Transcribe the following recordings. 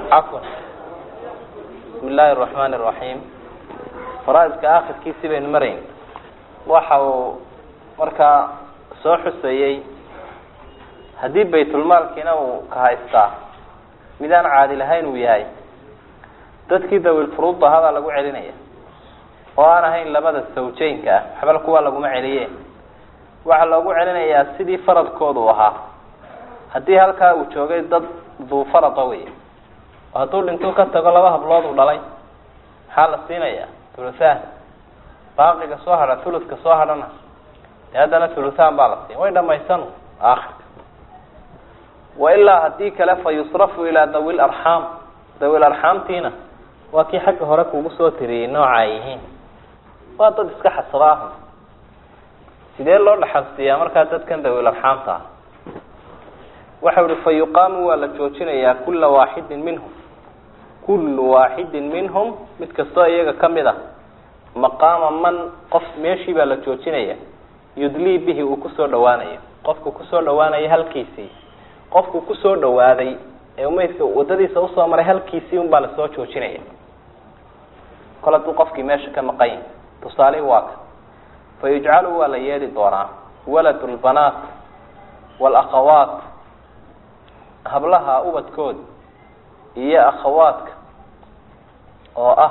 cafwan bismi illaahi araxmaani araxiim faraaidka akhirkiisii baynu marayn waxa uu markaa soo xusayey haddii baytulmaalkiina uu ka haystaa midaan caadi lahayn uu yahay dadkii dawil furuudda hadaa lagu celinaya oo aan ahayn labada sawjeynka ah waxbal kuwa laguma celiye waxaa loogu celinayaa sidii faradkooda u ahaa haddii halkaa uu joogay dad duu farada wey oo hadduu dhintuu ka tago laba hablood uu dhalay maxaa la siinayaa thuluthaan baaqiga soo hadha thuluska soo hadhana dee haddana thuluthaan baa la siin way dhamaysan aakhirka wa ilaa haddii kale fa yusrafu ilaa dawi larxaam dawi larxaamtiina waa kii xagga hore kugu soo tiriyey nooca ay yihiin waa dad iska xasaba ah sidee loo dhaxalsiiyaa markaa dadkan dawi larxaamta ah waxau ihi fa yuqaamu waa la joojinayaa kula waaxidin minhum kullu waaxidin minhum mid kastoo iyaga kamid a maqaama man qof meeshii baa la joojinaya yudlii bihi uu kusoo dhawaanayo qofku kusoo dhawaanayo halkiisii qofku kusoo dhawaaday ee umeydka wadadiisa usoo maray halkiisii un baa lasoo joojinaya kol hadduu qofkii meesha ka maqan yahi tusaalihi waa ka fa yujcalu waa la yeeli doonaa walad lbanaat walakhawaat hablaha ubadkooda iyo akhawaadka oo ah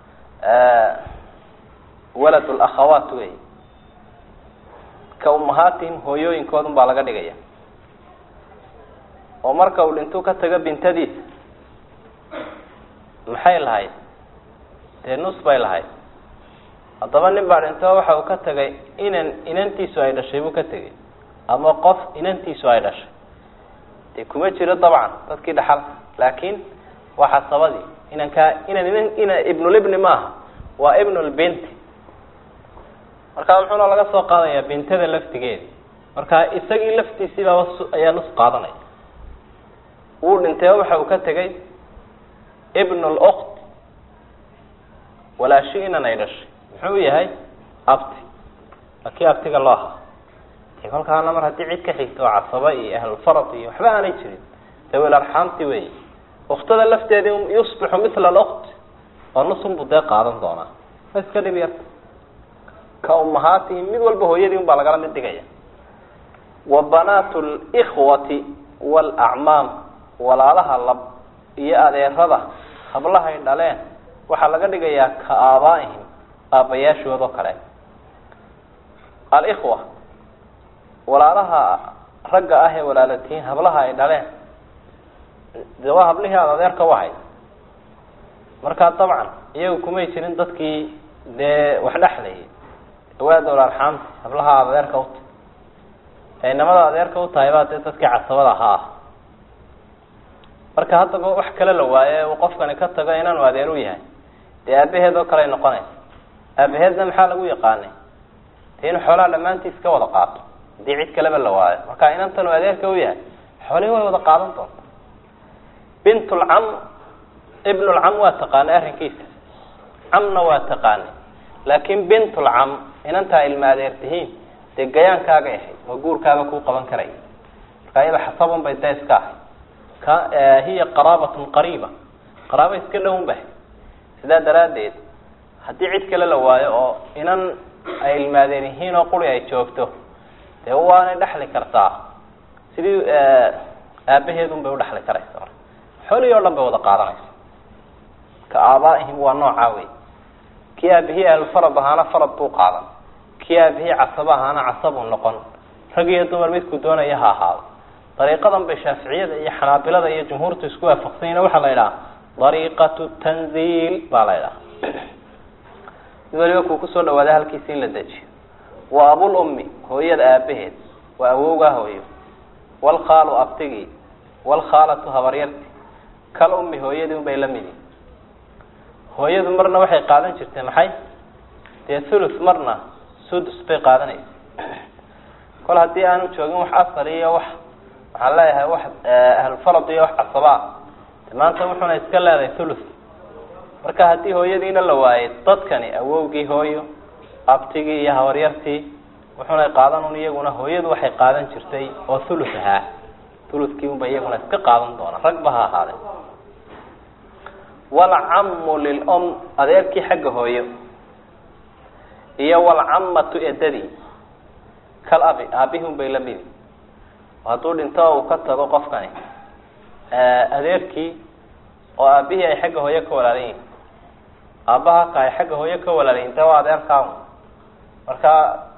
walad lakhawaat wey ka umahaatihim hooyooyinkoodun baa laga dhigaya oo marka uu dhintuu ka tago bintadiisa maxay lahayd dee nus bay lahayd haddaba nin baa dhinto waxa uu ka tagay inan inantiisu ay dhashay buu ka tegay ama qof inantiisu ay dhashay dee kuma jiro dabcan dadkii dhaxalka laakiin waa xasabadii inankaa inan inan ina ibnulibni maaha waa ibnulbinti markaa muxuuna laga soo qaadayaa bintada laftigeedi marka isagii laftiisiibaa ayaa nus qaadanaya wuu dhintay waxa uu ka tegay ibn lukt walaashi inan ay dhashay muxuu yahay abti waa kii abtiga loo ahaa de kolkaana mar haddii cid ka xigto oo casaba iyo ahlulfarad iyo waxba aanay jirin dawil arxaamti wey uktada lafteedi yusbixu mila lukt oo nusunbu dee qaadan doonaa ma iska dhib yarta ka umahaatihim mid walba hooyadii un baa lagala mid dhigaya wa banaat lkhwati walacmaam walaalaha lab iyo adeerada hablahay dhaleen waxaa laga dhigayaa ka aabaaihim aabbayaashood oo kale alikhwa walaalaha ragga ah ee walaalatihiin hablaha ay dhaleen de waa hablihii aada adeerka wahay markaa dabcan iyagu kumay jirin dadkii dee wax dhexlayay awaada walaalxaamti hablaha aada adeerka uta ee inamada adeerka utahay baa dee dadkii casabada ahaa ah marka haddaba wax kale la waaye uu qofkani ka tago inaanu adeer u yahay dee aabaheed oo kale ay noqonaysa aabaheedna maxaa lagu yaqaanay dee inuu xoolaha dhammaantiis ka wada qaato haddii cid kaleba la waayo marka inantan uu adeerka u yahay xoolihii way wada qaadan doonta bintulcam ibnulcam waa taqaanay arrinkiisa camna waa taqaanay laakin bintulcam inantaa ilma adeer tihiin dee gayaankaagay ahayd oo guurkaaba kuu qaban karaya marka iyada xasabun bay dee iska ahay ka hiya qaraabatun qariiba qaraaba iska dhown bahay sidaa daraaddeed haddii cid kale la waayo oo inan ay ilmaadeen yihiin oo quri ay joogto dee waanay dhexli kartaa sidii aabaheedun bay udhexli karaysa marka xoolihii o dhan bay wada qaadanaysa ka aabaaihim waa noocaa wey kii aabihii ahlulfarad ahaana farad buu qaadan kii aabihii casaba ahaana casabuu noqon rag iyo dumar midku doonaya ha ahaado dariiqadan bay shaaficiyada iyo xanaabilada iyo jumhuurtu isku waafaqsanyina waxaa la idhaha dariiqatu tanziil baa la idhaha mid waliba kuu kusoo dhawaada halkiisi in la dejiyo wa abul ummi hooyada aabaheed waa awowgaa hooyo walkhaalu abtigii walkhaalatu habaryarti kal ummi hooyadii un bay la midi hooyadu marna waxay qaadan jirtay maxay dee thuluth marna sudus bay qaadanaysa kol haddii aanu joogin wax asal iyo wax waxaan leeyahay wax ahlulfarad iyo wax casabaa maanta wuxuuna iska leedahay thuluth marka haddii hooyadiina la waayay dadkani awowgii hooyo abtigii iyo habaryartii wuxuuna qaadan un iyaguna hooyadu waxay qaadan jirtay oo thuluth ahaa thuluthkii unba iyaguna iska qaadan doona ragba ha ahaadee walcamu lilom adeerkii xagga hooyo iyo walcamatu edadii kal abi aabihi un bay la midi hadduu dhinto uu ka tago qofkani adeerkii oo aabihii ay xagga hooyo ka walaalan yihin aabbaha ka ay xagga hooyo ka walaalan yihin de waa adeerkaa marka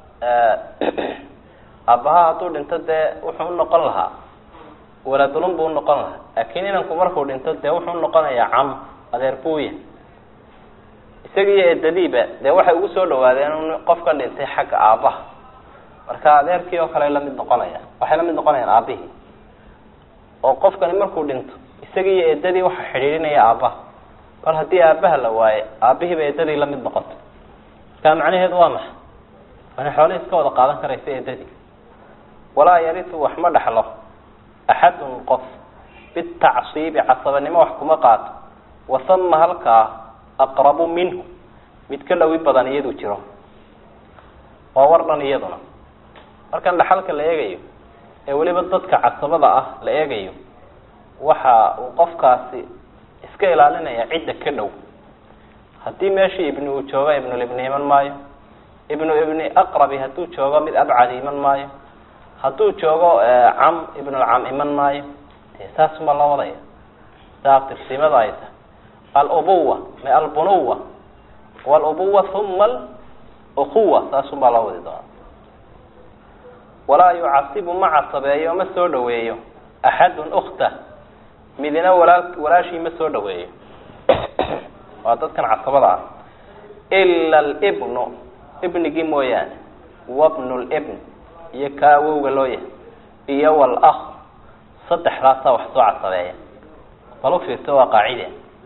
aabbaha hadduu dhinto dee wuxuu unoqon lahaa waladulun buu unoqon lahaa laakiin inanku markuu dhinto dee wuxuu unoqonayaa cam adeer buuya isaga iyo edadiiba dee waxay ugu soo dhawaadeen un qofkan dhintay xagga aabbaha marka adeerkii oo kale lamid noqonaya waxay lamid noqonayaan aabihii oo qofkani markuu dhinto isaga iyo edadii waxa xidhiidhinaya aabbaha bal haddii aabbaha la waaye aabihiiba edadii lamid noqoto marka macnaheedu waa maxay waana xoolihii iska wada qaadan karaysa edadii walaa yaritu wax ma dhexlo axadun qof bitacsiibi casabanimo wax kuma qaato wasama halkaa aqrabu minhu mid ka dhawi badan iyadu jiro waa war dhan iyaduna markan dhaxalka la eegayo ee weliba dadka casabada ah la eegayo waxa uu qofkaasi iska ilaalinaya cidda ka dhow haddii meeshii ibni uu joogo ibnulibni iman maayo ibnu ibni aqrabi hadduu joogo mid abcadi iman maayo hadduu joogo cam ibnulcam iman maayo de saasuma loo wadaya saa tirsimada ay tahay alubuwa ma albunuwa walubuwa uma alukuwa saasunbaa loo wadi doonaa walaa yucasibu ma casabeeyo ma soo dhaweeyo axadun ukta midina walaa walaashii ma soo dhaweeyo waa dadkan casabada ah ila alibnu ibnigii mooyaane wabnu libn iyo ka awowga loo yahay iyo walakh saddexdaasaa wax soo casabeeya bal ufiirto waa qaacide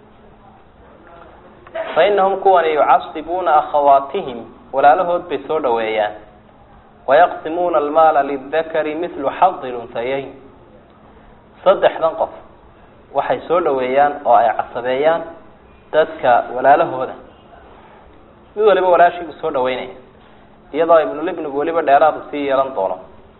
fa inahum kuwani yucasibuuna akhawaatihim walaalahood bay soo dhaweeyaan wayaqsimuuna almaala lidakari mithlu xadi lunhayayn saddexdan qof waxay soo dhaweeyaan oo ay casabeeyaan dadka walaalahooda mid waliba walaashiibuu soo dhaweynaya iyadoo ibnulibnigu weliba dheeraadu sii yeelan doono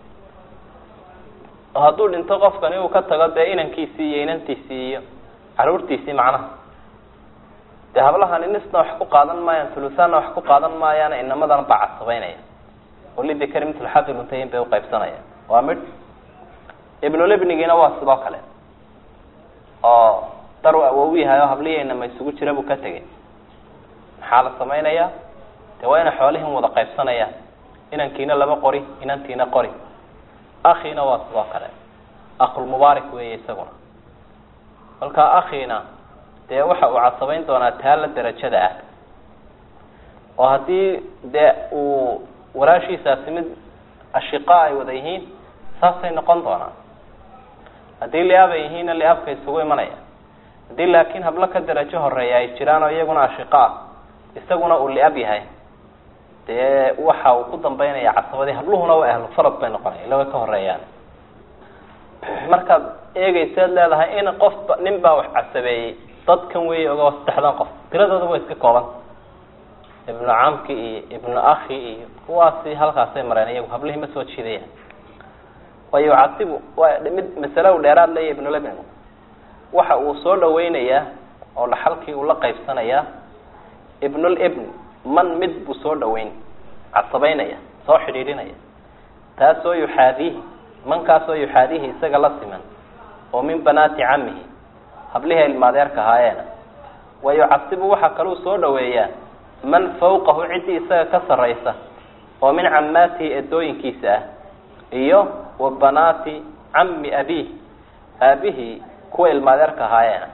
oo hadduu dhinto qofkani uu ka tago dee inankiisii iyo inantiisii iyo caruurtiisii macnaha dee hablahani nisna wax ku qaadan maayaan thuluthaanna wax ku qaadan maayaana inamadana baa casabeynaya oo lidakari mitl xadi luntayin bay uqaybsanaya waa midh ibnulibnigiina waa sidoo kale oo dar awow yahay oo hablihiina ma isugu jira buu ka tegay maxaa la samaynayaa de waa ina xoolihin wada qaybsanayaan inankiina laba qori inantiina qori akhiina waa sidoo kale akhulmubaarak weeye isaguna kolkaa akhiina dee waxa uu casabayn doonaa taala derajada ah oo haddii dee uu walaashiisaasi mid ashiqa ay wada yihiin saasay noqon doonaan haddii liab ay yihiinna liabka isugu imanaya haddii laakiin hablo ka derajo horeeya ay jiraan oo iyaguna ashiqa ah isaguna uu liab yahay dee waxa uu ku dambeynaya casabadii habluhuna waa ahlu farad bay noqonaya ila way ka horeeyaan markaad eegaysaad leedahay in qofba nin baa wax casabeeyey dadkan weeye oga saddexdan qof tiradooda way iska kooban ibnu camki iyo ibnu akhi iyo kuwaasi halkaasay mareen iyagu hablihii ma soo jiidayaan wa yucasibu waa mid masale u dheeraad leeya ibnulebn waxa uu soo dhaweynayaa oo dhaxalkii uu la qaybsanayaa ibnulibn man mid buu soo dhaweyn casabeynaya soo xidhiidhinaya taasoo yuxaadiihi mankaasoo yuxaadiihi isaga la siman oo min banaati camihi hablihii ilmaadeerka ahaayeena wa yucasibu waxaa kaluu soo dhaweeyaa man fawqahu ciddii isaga ka sarraysa oo min cammaatihi edooyinkiisa ah iyo wa banaati cammi abiih aabihii kuwa ilmaadeerka ahaayeena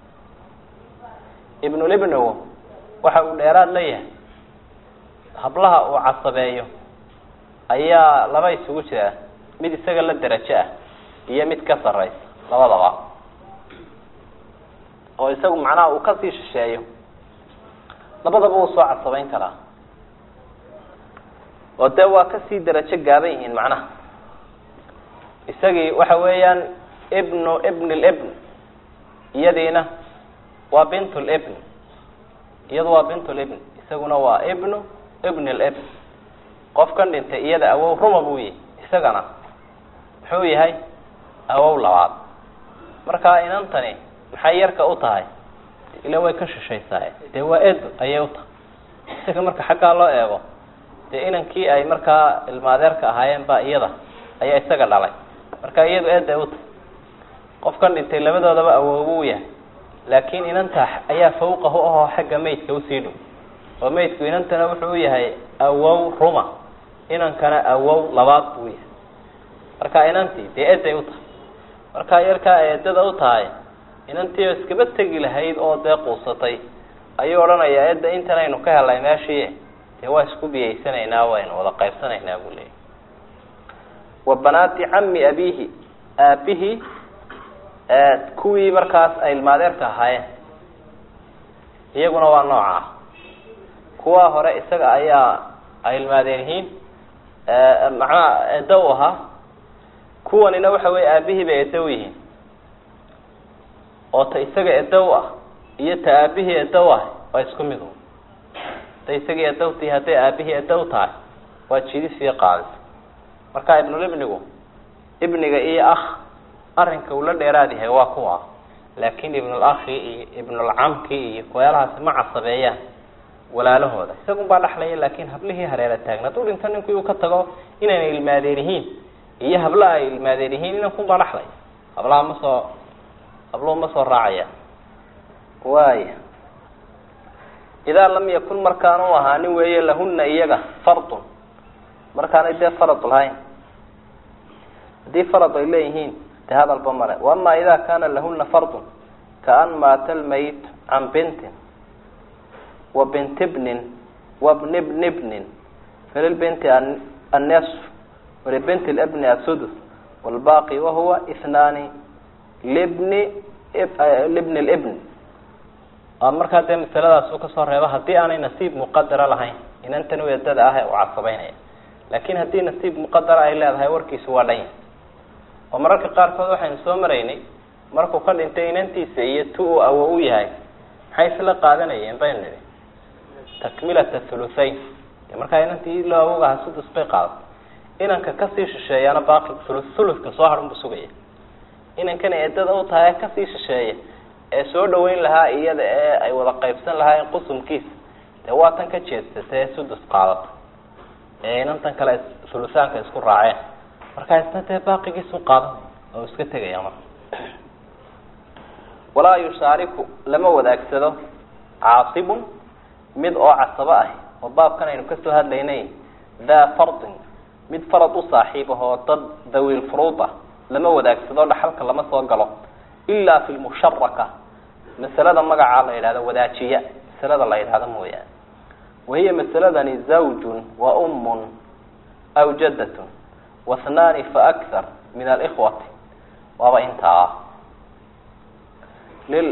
ibnulibnigu waxa uu dheeraad leeyahay hablaha uu casabeeyo ayaa laba isugu jira mid isaga la derajo ah iyo mid ka sarraysa labadaba oo isagu macnaha uu kasii shisheeyo labadaba uu soo casabeyn karaa oo dee waa kasii derajo gaaban yihiin macnaha isagii waxa weeyaan ibnu ibn libn iyadiina waa bint libn iyadu waa bint libn isaguna waa ibnu ibn libn qofkan dhintay iyada awow ruma buu yihi isagana muxuu yahay awow labaad marka inantani maxay yarka u tahay ila way ka shishaysaa dee waa edo ayay u tahay isaga marka xaggaa loo eego dee inankii ay markaa ilmaadeerka ahaayeen baa iyada ayaa isaga dhalay marka iyadu eeday u tahay qofkan dhintay labadoodaba awoobu u yahay laakiin inanta ayaa fawqahu ahoo xagga maydka usii dhow oo maydku inantana wuxuu u yahay awow ruma inankana awow labaad buu yahay marka inantii dee eeday u tahay markaa yarkaa eedada u tahay inantii oo iskaba tegi lahayd oo dee quusatay ayuu odhanayaa eedda intan aynu ka helnay meeshii dee waa isku biyaysanaynaa waynu wada qaybsanaynaa buu leeyay wa banaati cami abihi aabihii kuwii markaas ay ilmaadeerka ahaayeen iyaguna waa nooca ah kuwaa hore isaga ayaa ay ilmaadeen yihiin macnaha eedda u ahaa kuwanina waxa weeye aabihii bay eedda u yihiin oo ta isaga eedda u ah iyo ta aabihii eedda u ah waa isku mid un hadday isagii eedda utihi hadday aabihii eedda u tahay waa jidis iyo qaadis marka ibnulibnigu ibniga iyo akh arrinka uu la dheeraad yahay waa kuwa laakin ibnulakhi iyo ibnulcamki iyo kuweelahaasi ma casabeeyaan walaalahooda isagun baa dhaxlaya laakin hablihii hareera taagna hadduu dhinto ninkii uu ka tago inayna ilmaadeen yihiin iyo habla ay ilmaadeen yihiin inankun baa dhaxlaya hablaha ma soo habluhu ma soo raacaya waaya idaa lam yakun markaanu ahaanin weeye lahuna iyaga fardun markaanay dee farad lahayn haddii farad ay leeyihiin de hadalba male waama ida kana lahuna fardun kaan maata lmayit can bintin wa binti bnin wa bni bni bnin falilbinti annesf walibinti libni asudus walbaqi wahuwa ihnaani libni libni libn markaa dee masaladaas uu kasoo reebo haddii aanay nasiib muqadara lahayn inantan weedada ah ee uu casabeynaya laakin haddii nasiib muqadara ay leedahay warkiisu waa dhan yahay oo mararka qaarkood waxaynu soo maraynay markuu ka dhintay inantiisa iyo tu uu awo u yahay maxay isla qaadanayeen baynu nidhi takmilata thuluthayn de markaa inantii loo awogaha sudus bay qaadatay inanka kasii shisheeyaana baaqi thulu thuluthka soo hadhan buu sugaya inankana eedada u tahay kasii shisheeya ee soo dhaweyn lahaa iyada ee ay wada qaybsan lahaayeen qusumkiisa dee waa tan ka jeedsata ee sudus qaadata ee inantan kale thuluthaanka isku raaceen markaa isna dee baaqigiisu qaadanay oo iska tegaya marka walaa yushaariku lama wadaagsado caasibun mid oo casabo ah oo baabkan aynu kasoo hadlaynay daa fardin mid farad u saaxiib ah oo dad dawiil furuud ah lama wadaagsado dhaxalka lama soo galo ilaa fi lmusharaka masalada magacaa la yidhahdo wadaajiya masalada la yidhahdo mooyaane wahiya masaladani zawjun wa ummun aw jaddatun wathnaani faakthar min alikhwati waaba intaa lil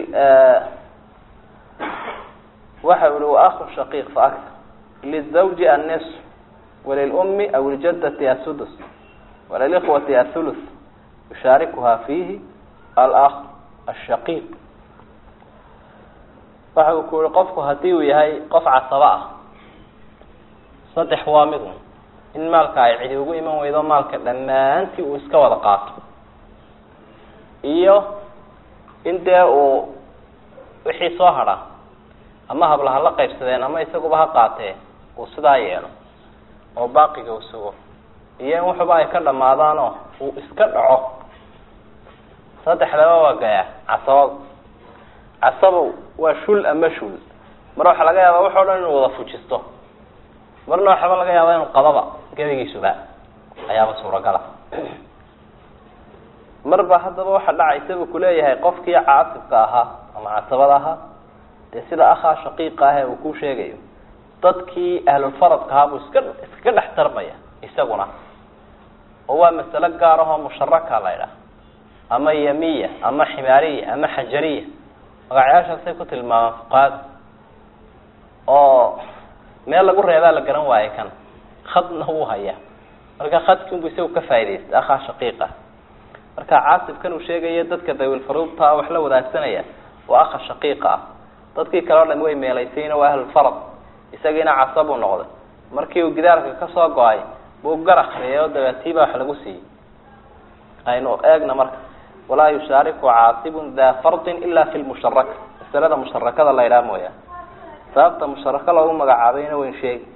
waxa uhi waakhu shaqiiq faakthar lizawji annisf walilummi aw iljaddati asudus walilikhwati athuluth yushaarikuha fiihi alakh ashaqiiq waxa uu ku yihi qofku haddii uu yahay qof casabo ah saddex waa mid un in maalka ay cidi ugu iman weydo maalka dhammaantii uu iska wada qaato iyo in dee uu wixii soo hadha ama habla ha la qaybsadeen ama isaguba ha qaatee uu sidaa yeelo oo baaqiga uu sugo iyo in waxuba ay ka dhamaadaanoo uu iska dhaco saddexdaba waa gayaa casabada casabow waa shul ama shul mar waxaa laga yaabaa wax o dhan inuu wada fujisto marna waxaba laga yaaba inuu qadaba gebigiisuba ayaaba suuragala marba haddaba waxa dhacaysa buu kuleeyahay qofkii caasibka ahaa ama casabada ahaa dee sida akhaa shaqiiqa ah ee uu ku sheegayo dadkii ahlulfaradka ahaa buu iska iskaga dhex tarmaya isaguna oo waa masalo gaar ahoo musharaka la ydhaha ama yamiya ama ximaariya ama xajariya magacyaashaasay ku tilmaamaan fuqahada oo meel lagu reebaa la garan waayo kan khadna wuu hayaa marka khadkiinbu isagu ka faa'idaystay akhaa shaqiiqa marka caasibkan uu sheegayo dadka dawilfaruudta wax la wadaagsanaya waa akha shaqiiqa ah dadkii kale o dhan way meelaysayna waa ahlulfarad isagiina casabuu noqday markii uu gidaarka kasoo go-ay buu gar akriyay oo dabeetiibaa wax lagu siiyey aynu eegna marka walaa yushaariku caasibun daa fardin ila fi lmusharaka masalada musharakada la idhaha mooyaane sababta musharaka loogu magacaabayna wayn sheegi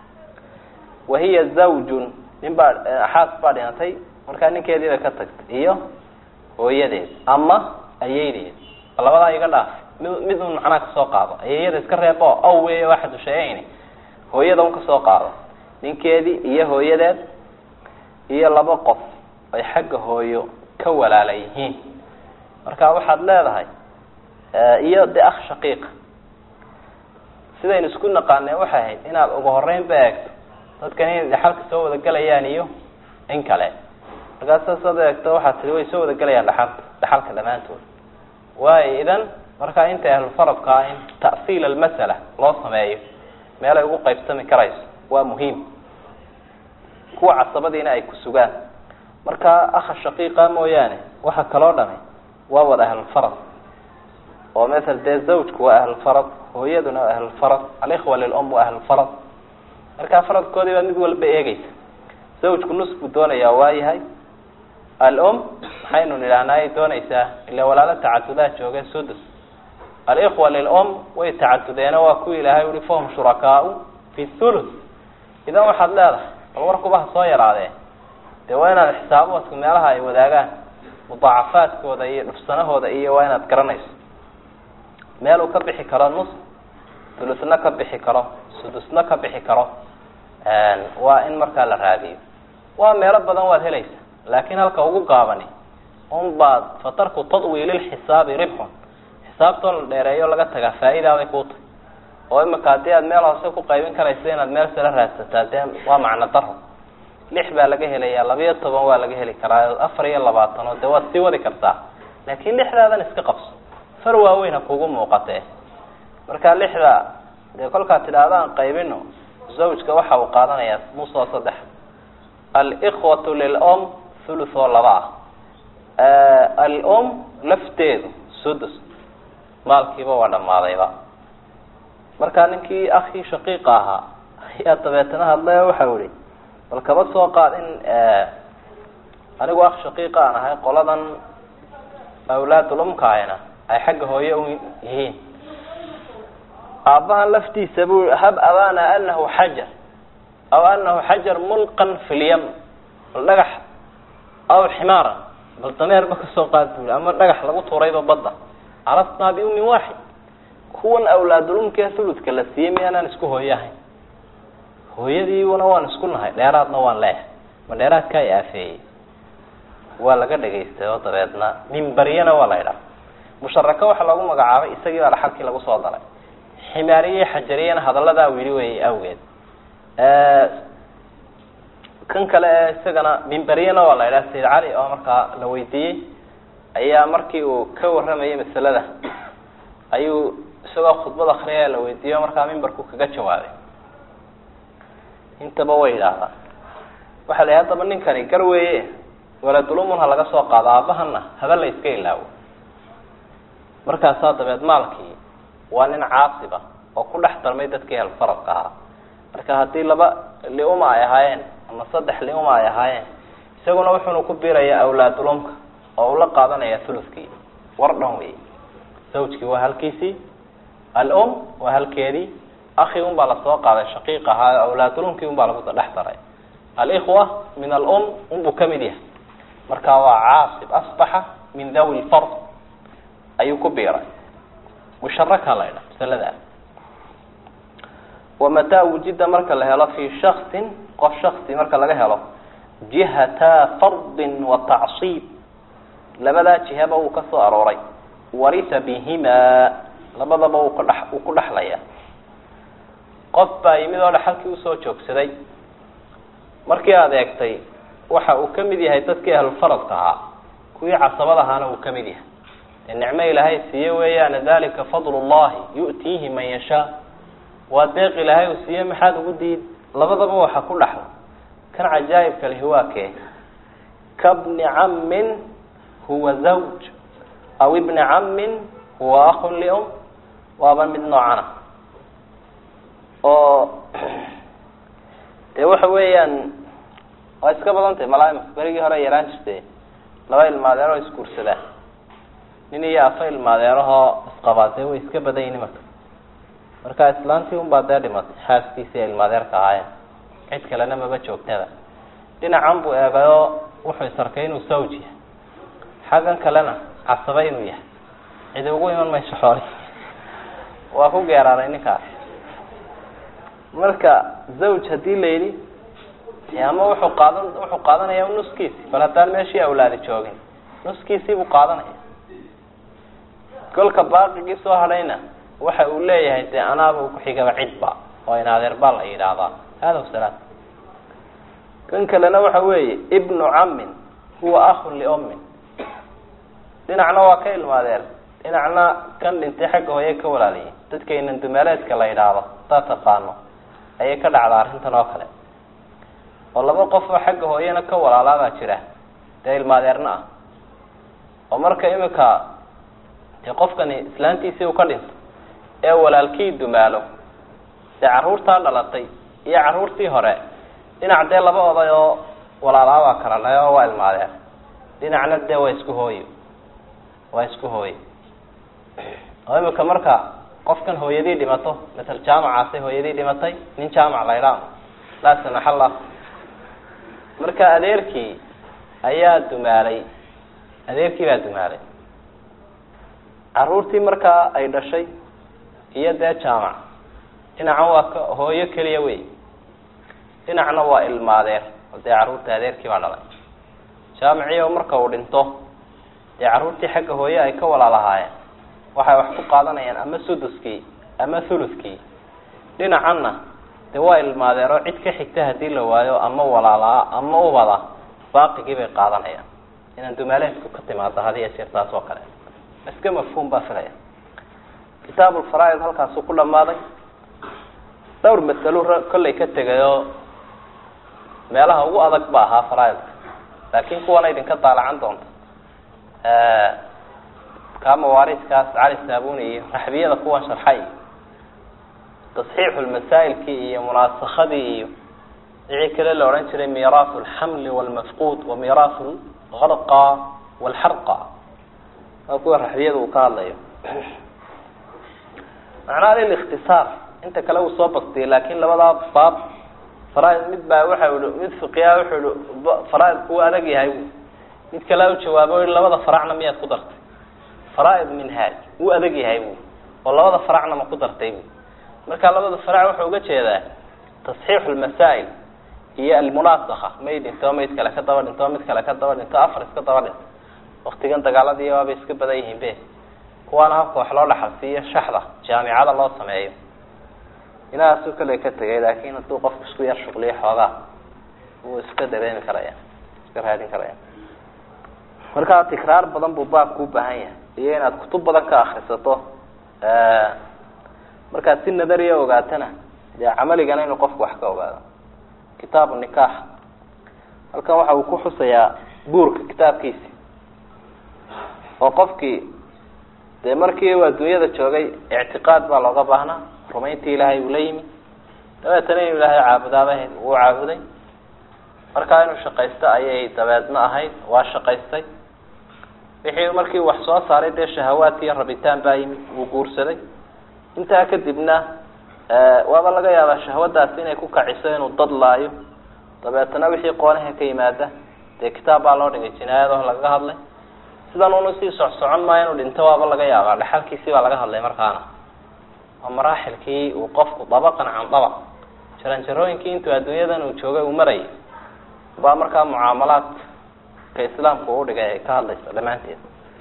wahiya zawjun nin baa xaas baa dhimatay markaa ninkeediiba ka tagtay iyo hooyadeed ama ayeydeed labadaa iga dhaaf mid mid un macnaha kasoo qaado ayeeyada iska reebo aw wey waxadu sheegayni hooyada un kasoo qaado ninkeedii iyo hooyadeed iyo laba qof ay xagga hooyo ka walaala yihiin marka waxaad leedahay iyo de akh shaqiiqa sidaynu isku naqaaneen waxay ahayd inaad ugu horeyn ba eegto dadkan inay dhaxalka soo wada gelayaan iyo in kale markaas saasad eegto waxaad tihi way soo wada gelayaan dhaxalka dhaxalka dhammaantood waayo idan markaa inta ahlulfaradka ah in ta'siil almasala loo sameeyo meel ay ugu qaybsami karayso waa muhiim kuwa casabadiina ay ku sugaan marka akha shaqiiqa mooyaane waxa kaloo dhami waa wada ahlulfarad oo maala dee zawjku waa ahlulfarad hooyaduna waa ahlulfarad alikhwa lilum waa ahlulfarad markaa faradkoodii baad mid walba eegeysa zawjku nus buu doonayaa waayahay alum maxaynu nidhahnaa ay doonaysaa ila walaalo tacadudaa jooge sudus alikhwa lilum way tacadudeeno waa kuwi ilaahay uhi fahum shurakaau fi thuluth idan waxaad leedahay bal warkuba ha soo yaraadee dee waa inaad xisaaboodka meelaha ay wadaagaan mudaacafaadkooda iyo dhufsanahooda iyo waa inaad garanayso meel uu ka bixi karo nus thulusna ka bixi karo sudusna ka bixi karo waa in markaa la raadiyo waa meelo badan waad helaysa laakin halka ugu gaabani un baad fatarku tadwiililxisaabi ribxun xisaabtoo la dheereeyo laga tagaa faa-idaaday kuu tahy oo imika haddii aad meel hoose ku qaybin karaysa inaad meel sala raadsataa dee waa macno daro lix baa laga helayaa labiyo toban waa laga heli karaa afar iyo labaatan oo dee waad sii wadi kartaa laakin lixdaadan iska qabso far waaweyn ha kugu muuqatee marka lixda dee kolkaad tidhaahdaan qaybino zawjka waxa uu qaadanayaa musoo saddex alikhwatu lilum thuluth oo laba ah alum lafteedu sudus maalkiiba waa dhammaadayba markaa ninkii akii shaqiiqa ahaa ayaa dabeetana hadlay oo waxau ihi bal kaba soo qaad in anigu ak shaqiiqa aan ahay qoladan awlaadulumkaayna ay xagga hooye u yihiin aabbahan laftiisa bu hab abana anahu xajar aw anahu xajar mulqan fi lyam bal dhagax aw ximaaran bal dameerba kasoo qaad bui ama dhagax lagu tuurayba badda carasnaa biumin waaxid kuwan awlaadulumkee thuludka la siiyey miyaanaan isku hooye ahayn hooyadiiuna waan isku nahay dheeraadna waan leeyahay ma dheeraadkaa i aafeeyey waa laga dhagaystay oo dabeedna mimbaryana waa la ydhaha musharako waxaa loogu magacaabay isagii baa dhaxalkii lagu soo daray ximaariye xajariyana hadalladaa wili weeyey awgeed kan kale ee isagana mimbaryana waa la ydhaha sayid cali oo markaa la weydiiyey ayaa markii uu ka warramayay masalada ayuu isagoo khudbad akriyaya la weydiiyo markaa mimbarku kaga jawaabay intaba way idhaahdaan waxaa la yidhi haddaba ninkani gar weeye waladulumun ha laga soo qaado aabahana haba la iska ilaawo markaasaa dabeed maalkii waa nin caasiba oo ku dhex darmay dadkii helfaradka ahaa marka haddii laba liuma ay ahaayeen ama saddex liuma ay ahaayeen isaguna wuxuuna ku biirayaa awlaadulumka oo ula qaadanaya thuluskii war dhan wey zawjkii waa halkiisii alum waa halkeedii akhi un baa lasoo qaaday shaqiiq ahaa awlaadulumkii un baa lagu dhex daray alikhwa min alum unbuu kamid yahay marka waa caasib asbaxa min dawi lfard ayuu ku biiray musharaka la ydha masaladaas wamataa wujida marka la helo fi shaksin qof shaksi marka laga helo jihata fardin wa tacsiib labadaa jihaba uu ka soo arooray warisa bihimaa labadaba uu kadhe uu ku dhexlaya qof baa yimid oo dhexalkii usoo joogsaday markii aada eegtay waxa uu kamid yahay dadkii ahlulfaradka ahaa kuwii casabada ahaana uu kamid yahay dee nicmo ilaahay siiye weeyaana dalika fadl llahi yu'tiihi man yashaa waa deeq ilaahay uu siiye maxaad ugu diid labadaba waxa ku dhaxla kan cajaa'ibka lihi waa kee kabni cammin huwa zawj aw ibni cammin huwa akun lium waaba mid noocana oo dee waxa weeyaan waa iska badan tahay malaaimka berigii hore yaraan jirte laba ilmaadeen oo isguursadaan nin iyo afa ilmaadeerahoo isqabaadee way iska badan yihin marka marka islaantii unbaa dee dhimatay xaaskiisii ay ilmaadeerka ahaayeen cid kalena maba joogtada dhinacan buu eegayoo wuxuu isarkay inuu sawj yahay xaggan kalena casaba inuu yahay cidi ugu iman mayso xooli waa ku geeraaray ninkaas marka zawj haddii la yidhi ama wuxuu qaadan wuxuu qaadanaya nuskiisi bal haddaan meeshii awlaadi joogin nuskiisii buu qaadanaya kolka baaqigii soo hadhayna waxa uu leeyahay dee anaaba kuxigaba cidba oo in adeer baa la yidhaahdaa hada wasalaam kan kalena waxa weeye ibnu cammin huwa ahun liummin dhinacna waa ka ilmaadeer dhinacna kan dhintay xagga hooye ka walaaliyay dadkaynan dumeeleedka la yidhaahdo hadaad taqaano ayay ka dhacdaa arrintan oo kale oo laba qof oo xagga hooyena ka walaalaabaa jira dee ilmaadeerna ah oo marka imika dee qofkani islaantiisii uu ka dhinto ee walaalkii dumaalo dee carruurtaa dhalatay iyo carruurtii hore dhinac dee laba oday oo walaalaabaa kala dhahay oo waa ilmaadeer dhinacna dee waa isku hooyo waa isku hooyo oo imika marka qofkan hooyadii dhimato masel jaamacaasay hooyadii dhimatay nin jaamac la ydhaamo laa samaxallah marka adeerkii ayaa dumaalay adeerkii baa dumaalay carruurtii markaa ay dhashay iyo dee jaamac dhinacan waa ka hooyo keliya wey dhinacna waa ilmaadeer oo dee carruurta adeerkii baa dhalay jaamaciyo marka uu dhinto dee carruurtii xagga hooye ay ka walaalahaayeen waxay wax ku qaadanayaan ama suduskii ama thuluskii dhinacanna dee waa ilmaadeero cid ka xigta hadii la waayo ama walaalaa ama ubada baaqigii bay qaadanayaan inaan dumaaleedku ka timaado hadiya jeer taas oo kale iska mafhuum baa filaya kitaabulfaraaid halkaasuu ku dhamaaday dhowr masalo kollay ka tegayoo meelaha ugu adag ba ahaa faraaidka laakin kuwana idinka daalacan doonta kaa mawaariidkaas cali saabuni iyo raxbiyada kuwan sharxay tasxiixu lmasaa'ilkii iyo munaasakadii iyo wixii kale la odhan jiray miiraasu alxamli walmafquud wa miiraasu lgarqa walxarqa waa kuwa raxbiyada uu ka hadlayo macnaha liliktisaar inta kale uu soo bastiyay laakin labadaa baab faraaid mid baa waxa i mid fiqiya wuxuu i faraaidku uu adag yahay mid kale u jawaabo i labada faracna miyaad ku dartay faraaid minhaaj wuu adag yahay bu oo labada faracna ma ku dartay bu marka labada farac wuxuu uga jeedaa tasxiixu lmasaa'il iyo almunaasaka may dhinto mayd kale ka daba dhinto mid kale ka daba dhinto afar iska daba dhinto waktigan dagaaladii waabay iska badan yihiin be kuwaana habka wax loo dhaxalsiiyo shaxda jaamicada loo sameeyo inahaasuu kale ka tegay laakin hadduu qofku isku yar shuqliyo xoogaa wuu iska dareemi karaya iska raadin karaya markaa tikraar badan buu baabku ubaahan yahay iyo inaad kutub badan ka akrisato markaad si nadariya ogaatana dee camaligana inuu qofku wax ka ogaado kitaabu nikaax halkan waxa uu ku xusayaa guurka kitaabkiisi oo qofkii dee markii uu adduunyada joogay ictiqaad baa looga baahnaa rumayntii ilaahay uu la yimi dabeetana inuu ilaahay caabudaaba wuu caabuday markaa inuu shaqaysto ayay dabeedna ahayd waa shaqaystay wixii markii wax soo saaray dee shahawaadki iyo rabitaan baa yimid wuu guursaday intaa kadibna waaba laga yaabaa shahwadaasi inay ku kaciso inuu dad laayo dabeetana wixii qoonaha ka yimaada dee kitaab baa loo dhigay jinaayado lagaga hadlay sidan unu sii socsocon maayo inuu dhinto waaba laga yaabaa dhaxalkiisii baa laga hadlay markaana waa maraaxilkii uu qofku dabaqan can dabaq jaranjarooyinkii intuu adduunyadan uu joogay uu marayay baa markaa mucaamalaadka islaamku u dhigay ay ka hadlaysa dhammaanteed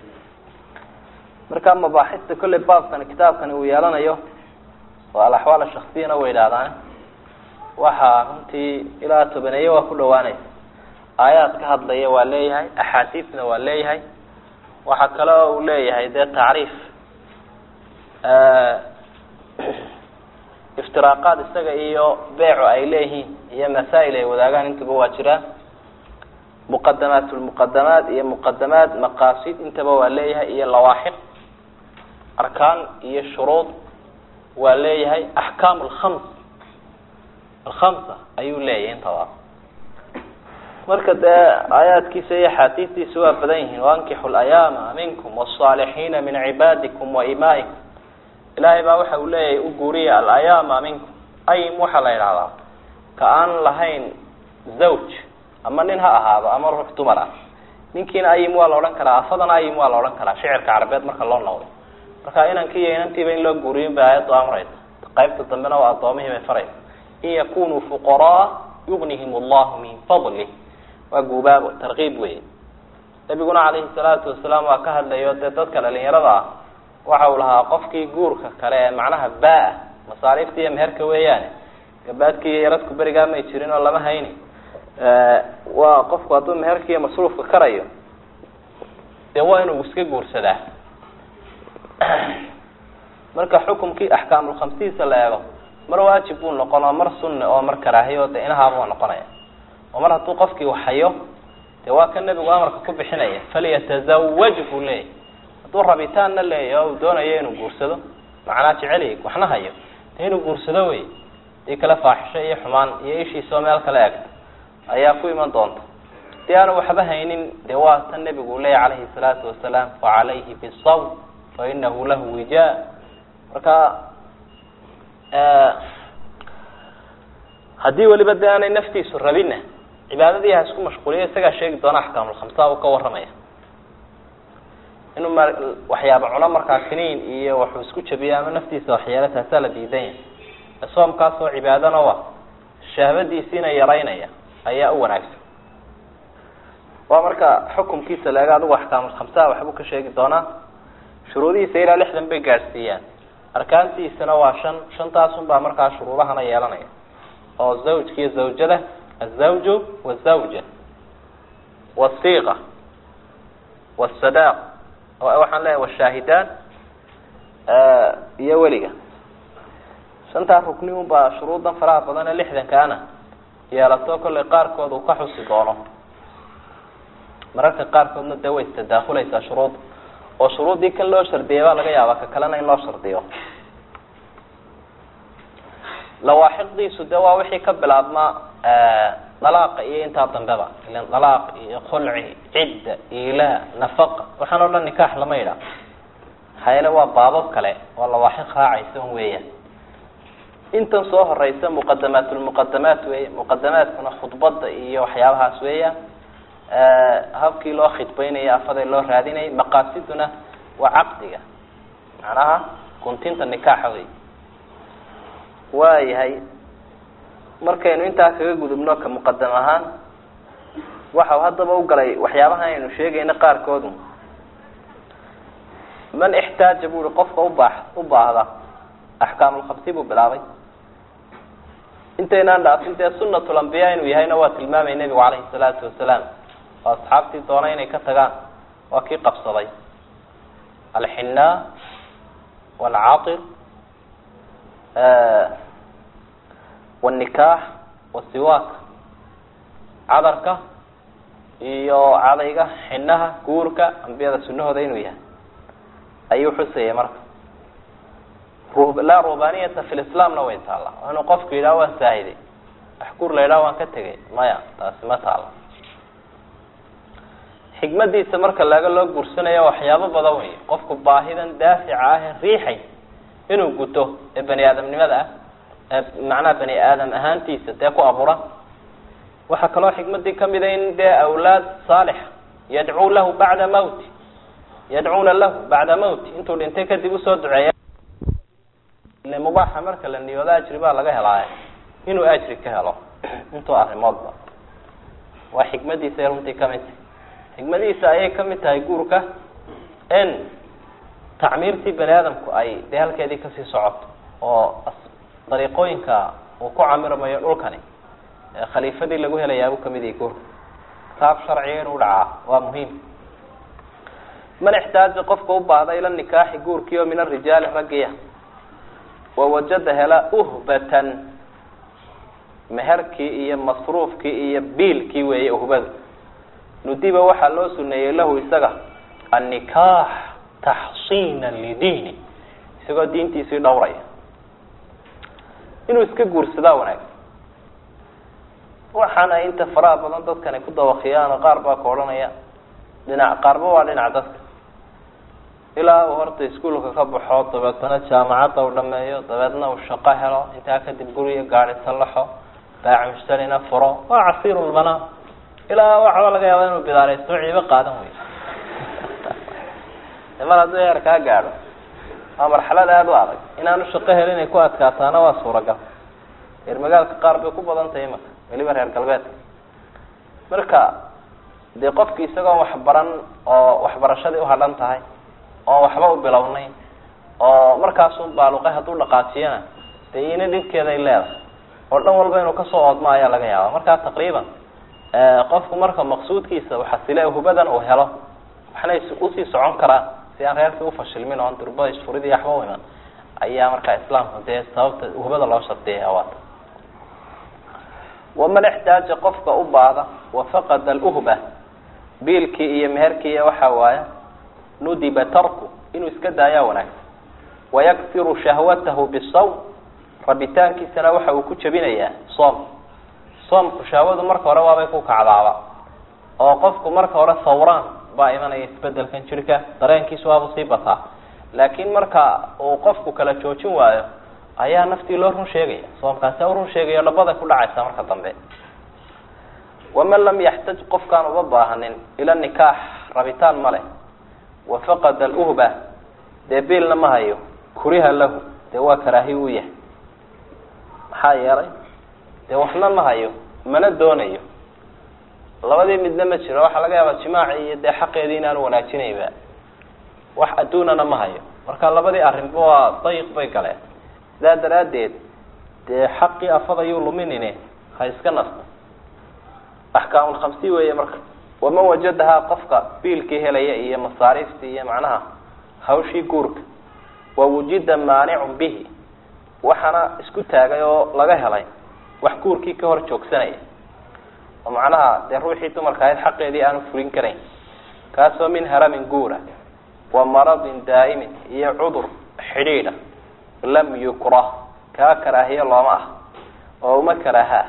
marka mabaaxista kolley baabkani kitaabkani uu yeelanayo oo alaxwaal shaksiyana way idhaahdaan waxaa runtii ilaa tobaneeye waa ku dhawaanaysa aayaad ka hadlaya waa leeyahay axaadiisna waa leeyahay waxaa kale oo uu leeyahay dee tacriif iftiraaqaad isaga iyo beecu ay leeyihiin iyo masaa'il ay wadaagaan intaba waa jiraan muqadamaat lmuqadamaat iyo muqadamaat maqaasid intaba waa leeyahay iyo lawaaxiq arkaan iyo shuruud waa leeyahay axkaam alkhams alkhamsa ayuu leeyahay intaba marka dee aayaadkiisa iyo axaadiistiisa waa badan yihiin wankixu layaama minkum wاsaalixiina min cibaadikum waimaa'ikum ilaahay baa waxa uu leeyahay u guuriya alayaama minkum ayim waxaa la yidhahdaa ka aan lahayn zawj ama nin ha ahaado ama ruux dumar ah ninkiina ayim waa la odhan karaa afadana ayim waa la odhan karaa shicirka carabeed marka loo noqdo marka inankiiyo inantiiba in loo guuriyin bay aayaddu amraysa qaybta dambena waa addoomihii bay faraysa in yakunuu fuqaraa yugnihim allahu min fadlih waa guubaabo tarkiib wey nabiguna calayhi salaatu wasalaam waa ka hadlayo dee dadka dhalinyarada ah waxa uu lahaa qofkii guurka kale ee macnaha baa masaariifta iyo meherka weeyaane gabaadkii iyo yaradku berigaa may jirin oo lama hayni waa qofku hadduu meherka iyo masruufka karayo dee waa inuu iska guursadaa marka xukumkii axkaamulkhamsiisa la eego mar waajib buu noqon oo mar sunne oo mar karaahiyo de inahaabuu noqonaya oo mar hadduu qofkii waxhayo dee waa ka nebigu amarka ku bixinaya falyatazawaj buu leeyahy hadduu rabitaanna leeyahy oo uu doonayo inuu guursado macnaa jeceliy waxna hayo dee inuu guursado wey dii kale faaxisho iyo xumaan iyo ishiisoo meel kale egta ayaa ku iman doonta dii aanu waxba haynin dee waa tan nebigu leeyahy calayhi salaatu wasalaam facalayhi bisawm fa inahu lahu wijaa marka haddii weliba de aanay naftiisu rabinna cibaadadii ha isku mashquuliyo isagaa sheegi doona axkaamulkhamsa uu ka warramaya inuu ma waxyaaba cuno markaa kiniin iyo waxuu isku jabiyo ama naftiisa waxyaalo taasaa la diidan yahay soomkaas oo cibaadana wa shahbadiisiina yaraynaya ayaa u wanaagsan waa marka xukumkiisa leega adigu axkaamulkhamsaha waxbuu ka sheegi doonaa shuruudihiisa ilaa lixdan bay gaadhsiiyaan arkaantiisana waa shan shantaasun baa markaa shuruudahana yeelanaya oo zawjka iyo zawjada azawju wazawja wasiiqa wsadaaq waxaan leeyahay washaahidaan iyo weliga shantaa rukni un baa shuruudan faraha badan ee lixdankaana yeelato kollay qaarkood uu ka xusi doono mararka qaarkoodna dee way istadaakulaysaa shuruudda oo shuruuddii kan loo shardiyay baa laga yaabaa ka kalena in loo shardiyo lawaaxiqdiisu de waa wixii ka bilaabmaa dalaaqa iyo intaa dambeba ilan dalaaq iyo khulci cidda ilaa nafaqa waxaan o dhan nikaax lama yidhaah maxaa yeele waa baabab kale oo lawaaxiq raacaysa un weeyaan intan soo horeysa muqadamaatulmuqadamaat weya muqadamaadkuna khudbada iyo waxyaabahaas weeyaan habkii loo khidbaynaya afaday loo raadinayay maqaasiduna waa caqdiga macnaha guntinta nikaaxa wey waayahay markaynu intaa kaga gudubno ka muqadam ahaan waxau haddaba u galay waxyaabahan aynu sheegayna qaarkoodu man ixtaaja bu i qofka ubaax u baahda axkaamulkhamsi buu bilaabay intaynaan dhaafin dee sunnatul ambiya inuu yahayna waa tilmaamay nebigu calayhi salaatu wasalaam oo asxaabtii doona inay ka tagaan waa kii qabsaday alxinaa waalcatir wاnikaax wasiwaak cadarka iyo cadayga xinaha guurka ambiyada sunahooda inuu yahay ayuu xusayay marka laa rubaniyata fi lislaamna way taalla inuu qofku yidhaha waan saahiday axkuur la yidhaha waan ka tegay maya taasi ma taalla xikmadiisa marka laga loo guursanayo waxyaabo badan wey qofku baahidan daafica ah ee riixay inuu guto ee bani aadamnimada ah macnaha bani aadam ahaantiisa dee ku abuuran waxaa kaloo xikmadii kamida in dee awlaad saalixa yadcuu lahu bacda mawti yadcuuna lahu bacda mawti intuu dhintay kadib usoo duceeya ile mubaaxa marka la niyoodo ajri baa laga helaaye inuu ajri ka helo intuu arrimoodba waa xikmadiisa runtii kamid tahay xikmadihiisa ayay kamid tahay guurka in tacmiirtii bani aadamku ay dee halkeedii kasii socoto oo dariiqooyinka uu ku camirmayo dhulkani khaliifadii lagu helayaabuu kamid yahay guurka kitaab sharciga inuu dhacaa waa muhiim man ixtaaja qofka u baahda ila nikaaxi guurkii oo min arijaali raggiya wawajada hela uhbatan meherkii iyo masruufkii iyo biilkii weeye uhbadu nudiba waxaa loo suneeyey lahu isaga annikaax taxsiina lidiini isagoo diintiisii dhowraya inuu iska guursadaa wanaagsan waxaana inta faraha badan dadkan ay ku dawakiyaan qaar baa ka odhanaya dhinac qaarba waa dhinac dadka ilaa uu horta iskuolka ka baxo dabeetana jaamacadda u dhameeyo dabeedna uu shaqo helo intaa kadib guriga gaari sallaxo baac mushtarina furo waa casiirulbanaa ilaa waxba laga yaaba inuu bidaaraysto ciibo qaadan wey mar hadduu heer kaa gaadho waa marxalad aada u adag inaanu shaqo helin ay ku adkaataana waa suuragal reer magaalka qaar bay ku badan tahay imaka weliba reer galbeedka marka dee qofki isagoon waxbaran oo waxbarashadii uhadhan tahay oon waxba u bilownay oo markaasun baaluqay hadduu dhaqaajiyana dee ina dhibkeeda ay leedahay oo dhan walba inuu kasoo oodmo ayaa laga yaaba markaa taqriiban qofku marka maqsuudkiisa uxasile hubadan uu helo waxna usii socon karaa si aan reerkii ufashilmin oon durba isfurid iyo waxba u iman ayaa markaa islaamku dee sababta hubada loo shardiyaya waata waman ixtaaja qofka u baada wafaqada aluhba biilkii iyo meherkii waxa waaya nudiba tarku inuu iska daayaa wanaagsan wayaksiru shahwatahu bisawm rabitaankiisana waxa uu ku jebinayaa soom soomku shahwadu marka hore waabay ku kacdaaba oo qofku marka hore sawraan baa imanaya isbedelkan jirka dareenkiisu waabuu sii bataa laakiin marka uu qofku kala joojin waayo ayaa naftii loo run sheegaya soomkaasi u run sheegayo dhabada ku dhacaysa marka dambe waman lam yaxtaj qofkaan uba baahanin ila nikaax rabitaan ma leh wafaqada aluhba dee biilna ma hayo kuriha lahu dee waa karaahi u yahay maxaa yeelay dee waxna ma hayo mana doonayo labadii midna ma jiro waxaa laga yaabaa jimaaci iyo dee xaqeedii inaanu wanaajinayba wax adduunana ma hayo marka labadii arrinba waa dayiq bay galeen sidaa daraaddeed dee xaqii afadayuu luminine ha iska nasta axkaamulkhamsi weeye marka waman wajadahaa qofka biilkii helaya iyo masaariiftii iyo macnaha hawshii guurka wawujida maanicun bihi waxaana isku taagay oo laga helay wax guurkii ka hor joogsanaya oo macnaha dee ruuxii dumarka ahayd xaqeedii aanu fulin karayn kaasoo min haramin guura wa maradin daa'imin iyo cudur xidhiidha lam yukrah kaa karaahiye looma ah oo uma karaaha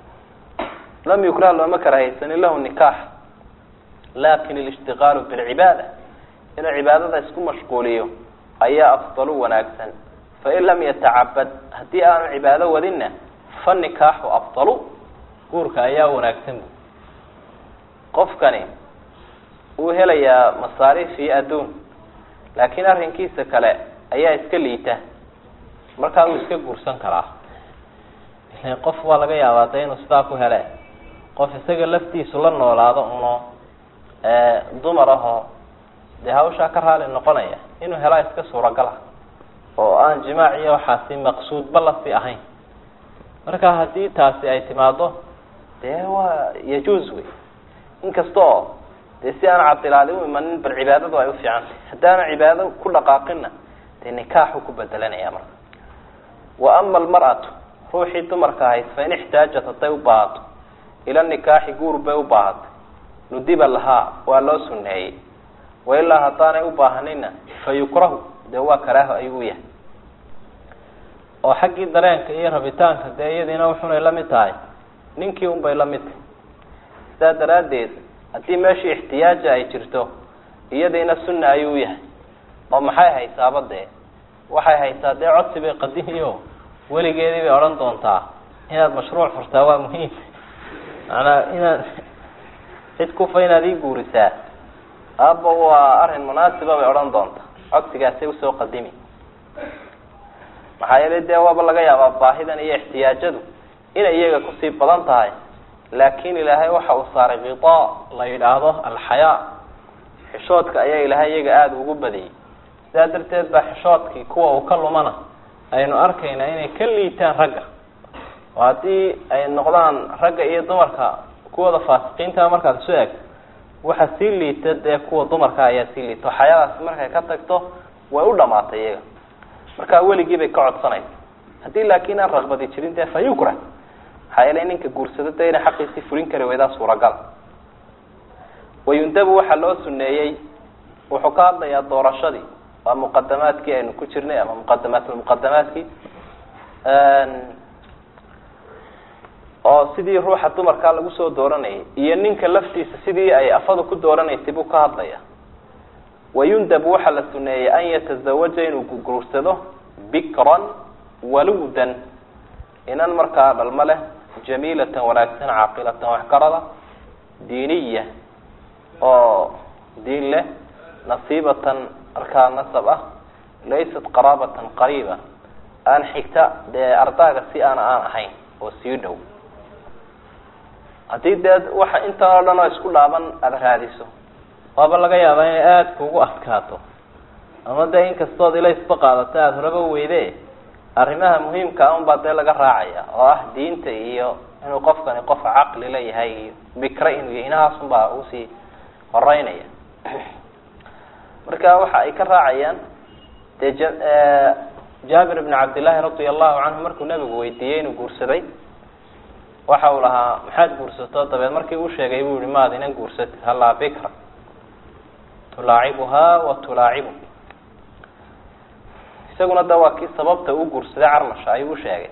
lam yukrah looma karaahaysanin lahu nikaax lakin alishtiqaalu bilcibaada inuu cibaadada isku mashquuliyo ayaa afdalu wanaagsan fain lam yatacabad haddii aanu cibaado wadinna fa nikaaxu afdalu guurka ayaa wanaagsan bu qofkani wuu helayaa masaariif iyo adduun laakiin arrinkiisa kale ayaa iska liita markaa wuu iska guursan karaa ilan qof waa laga yaabaa de inuu sidaa ku hele qof isaga laftiisu la noolaado uno dumar ahoo dee hawshaa ka raali noqonaya inuu helaa iska suuragala oo aan jimaac iyo waxaasi maqsuudba lasi ahayn marka haddii taasi ay timaado dee waa yajuuz wey inkasta oo dee si aan cadilaadi u imanin bal cibaadadu ay ufiicantay haddaana cibaado ku dhaqaaqinna dee nikaaxu ku bedelanaya marka wa ama almar'atu ruuxii dumarka ahayd fain ixtaajat hadday u baahato ila nikaaxi guur bay u baahatay nudiba lahaa waa loo suneeyey wailaa haddaanay u baahanina fa yukrahu dee waa karaaho ayuu u yahay oo xaggii dareenka iyo rabitaanka dee iyadiina wuxunay la mid tahay ninkii un bay la mid tahay sidaa daraaddeed haddii meeshii ixtiyaaja ay jirto iyadiina sunna ayuu u yahay oo maxay haysaaba dee waxay haysaa dee codsi bay qadimiyo weligeedii bay odhan doontaa inaad mashruuc furtaa waa muhiim macnaa inaad cid kufa inaad ii guurisaa aaba waa arrin munaasiba bay odhan doontaa codsigaasay usoo qadimi maxaa yeelay dee waaba laga yaabaa baahidan iyo ixtiyaajadu inay iyaga kusii badan tahay laakin ilaahay waxa uu saaray kitaa la yidhaahdo alxayaa xishoodka ayaa ilaahay iyaga aada ugu badiyey sidaa darteed baa xishoodkii kuwa uu ka lumana aynu arkaynaa inay ka liitaan ragga oo haddii ay noqdaan ragga iyo dumarka kuwooda faasiqiinta markaad isu eegto waxa sii liita dee kuwa dumarka ayaa sii liita oo xayadaasi markay ka tagto way u dhamaatay iyaga markaa weligii bay ka codsanaysa haddii laakiin aan raqbadi jirin dee fa yukra maxaa yeelay ninka guursado dee inay xaqiisii fulin kari waydaa suuragal wayundabu waxaa loo suneeyey wuxuu ka hadlayaa doorashadii waa muqadamaadkii aynu ku jirnay ama muqadamaatulmuqadamaadkii oo sidii ruuxa dumarkaa lagu soo dooranayay iyo ninka laftiisa sidii ay afadu ku dooranaysay buu ka hadlaya wayundab waxaa la suneeyey an yatazawaja inuu guursado bikran waluudan inan markaa dhalmo leh jamiilatan wanaagsan caaqilatan waxgarada diiniya oo diin leh nasiibatan markaa nasab ah laysat qaraabatan qariiba aan xigta dee ardaaga si aana aan ahayn oo sii dhow haddii dee waxa intan oo dhan oo isku dhaaban aada raadiso waaba laga yaabaa inay aada kugu adkaato ama dee inkastood ilaysba qaadato aada horaba weyde arrimaha muhiimka a unbaa dee laga raacaya oo ah diinta iyo inuu qofkani qof caqli la yahay iyo bikra inuu yahy inahaasun baa usii horeynaya marka waxa ay ka raacayaan dee j jaabir ibn cabdillaahi radia allahu canhu markuu nabigu weydiiyey inuu guursaday waxa uu lahaa maxaad guursato dabeed markii uu sheegay buu yihi maad inan guursatid hallaa bikra tulaacibuhaa wa tulaacibu isaguna da waa kii sababta uu guursaday carmasha ayuu usheegay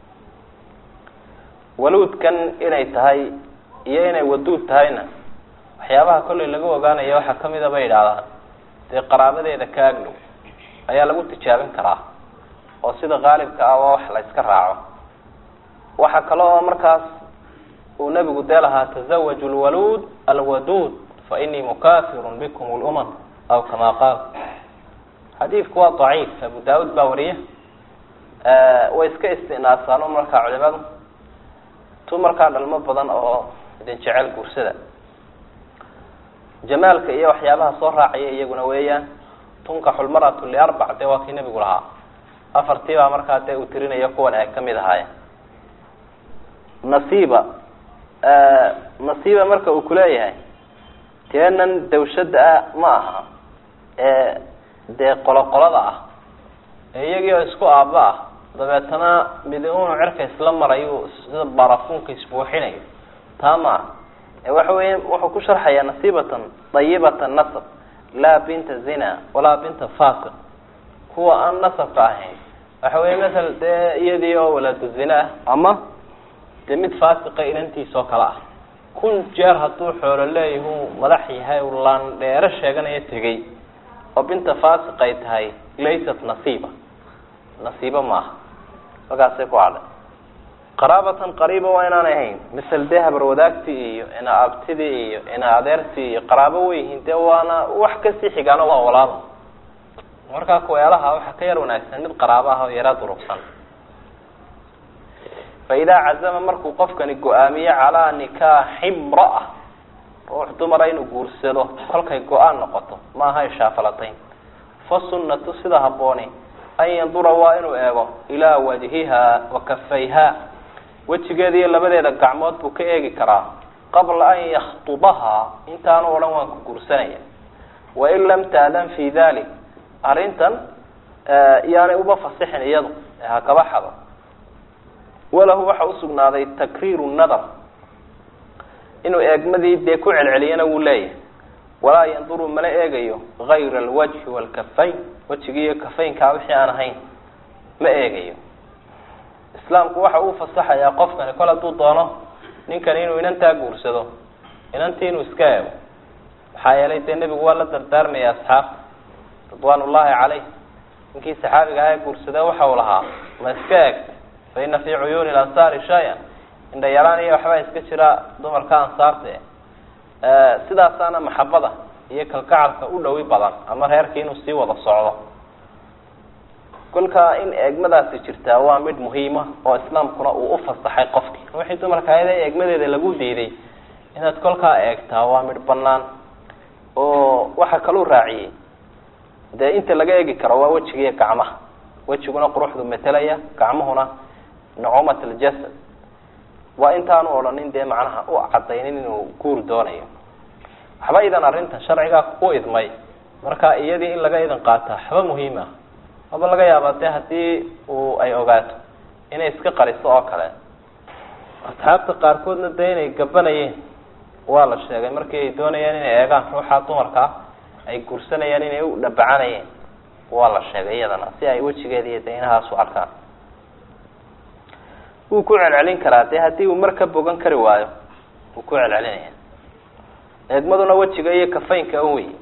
waluudkan inay tahay iyo inay waduud tahayna waxyaabaha kollay laga ogaanaya waxaa kamida bay yidhaahdaan dee qaraabadeeda ka agdhow ayaa lagu tijaabin karaa oo sida qaalibka ah waa wax la iska raaco waxaa kale oo markaas uu nabigu dee lahaa tazawaju lwaluud alwaduud fa inii mukafirun bikum lumam aw kama qaal xadiidku waa daciif abu daawud baa wariya way iska istinaasaano markaa culimadu tu markaa dhalmo badan oo idin jecel guursada jamaalka iyo waxyaabaha soo raacaya iyaguna weeyaan tunkaxu lmaratu liarbac dee waa kii nabigu lahaa afartii baa markaa dee uu tirinayo kuwan ay kamid ahaayeen nasiiba nasiiba marka uu kuleeyahay teenan dawshada ah ma aha ee dee qoloqolada ah ee iyagii oo isku aaba ah dabeetana midi unu cirka isla marayu sida barafuunka isbuuxinayo taa maaha waxa weya wuxuu ku sharxayaa nasiibatan dayibatan nasab laa binta zina walaa binta fasiq kuwa aan nasabka ahayn waxa weya masala dee iyadii oo walaadu zina ah ama dee mid faasiqa inantiisa oo kale ah kun jeer hadduu xoolo leeyahu madax yahay u laan dheero sheeganayo tegay oo binta faasiq ay tahay laysat nasiiba nasiiba maaha halkaasay ku hadhay qaraabatan qariiba waa inaan ahayn misal dee habar wadaagtii iyo ina abtidii iyo ina adeertii iyo qaraabo weyyihiin dee waana wax kasii xigaano waa walaalo markaa kuweelaha waxaa ka yar wanaagsan mid qaraabo ah oo yara durugsan fa idaa cazama markuu qofkani go-aamiyo calaa nikaaxi imraa ruux dumara inuu guursado kolkay go-aan noqoto maaha ishaafalatayn fa sunnatu sida habbooni an yandura waa inuu eego ilaa wajhiha wa kafayha wejigeeda iyo labadeeda gacmood buu ka eegi karaa qabla an yakhtubahaa intaanu odhan waan ku guursanaya wain lam taadan fi dalik arrintan yaanay uba fasixin iyadu ha kaba xado walahu waxa usugnaaday takriiru nadar inuu eegmadii dee ku celceliyana wuu leeyahay walaa yanduru mala eegayo gayra alwajhi waalkafayn wejigi iyo kafaynkaa wixii aan ahayn ma eegayo islaamku waxa uu fasaxayaa qofkani kol hadduu doono ninkani inuu inantaa guursado inantii inuu iska eego maxaa yeelay dee nebigu waa la dardaarmaya asxaabta ridwaan ullahi caleyh ninkii saxaabiga aha ee guursada waxa uu lahaa ma iska eeg fa ina fii cuyuuni lansaari shay-an indha yaraan iyo waxbaa iska jira dumarka ansaarta sidaasaana maxabada iyo kalgacalka u dhowi badan ama reerkii inuu sii wada socdo kolkaa in eegmadaasi jirtaa waa mid muhiima oo islaamkuna uu ufasaxay qofkii wixii dumarka ayada eegmadeeda lagu diiday inaad kolkaa eegtaa waa mid banaan oo waxa kaluu raaciyey dee inta laga eegi karo waa wejigiiyo gacmaha wejiguna quruxdu metelaya gacmuhuna nucumat aljasad waa intaanu odhanin dee macnaha u cadaynin inuu guur doonayo waxba idan arrintan sharcigaa u idmay marka iyadii in laga idan qaataa waxba muhiim ah aba laga yaabaa dee haddii uu ay ogaato inay iska qariso oo kale asxaabta qaarkoodna dee inay gabanayeen waa la sheegay markii ay doonayeen inay eegaan ruuxa dumarka ah ay guursanayaan inay u dhabacanayeen waa la sheegay iyadana si ay wejigeeda iyo dee inahaas u arkaan wuu ku celcelin karaa dee haddii uu mar ka bogan kari waayo wuu ku celcelinaya eegmaduna wejiga iyo kafaynka un wey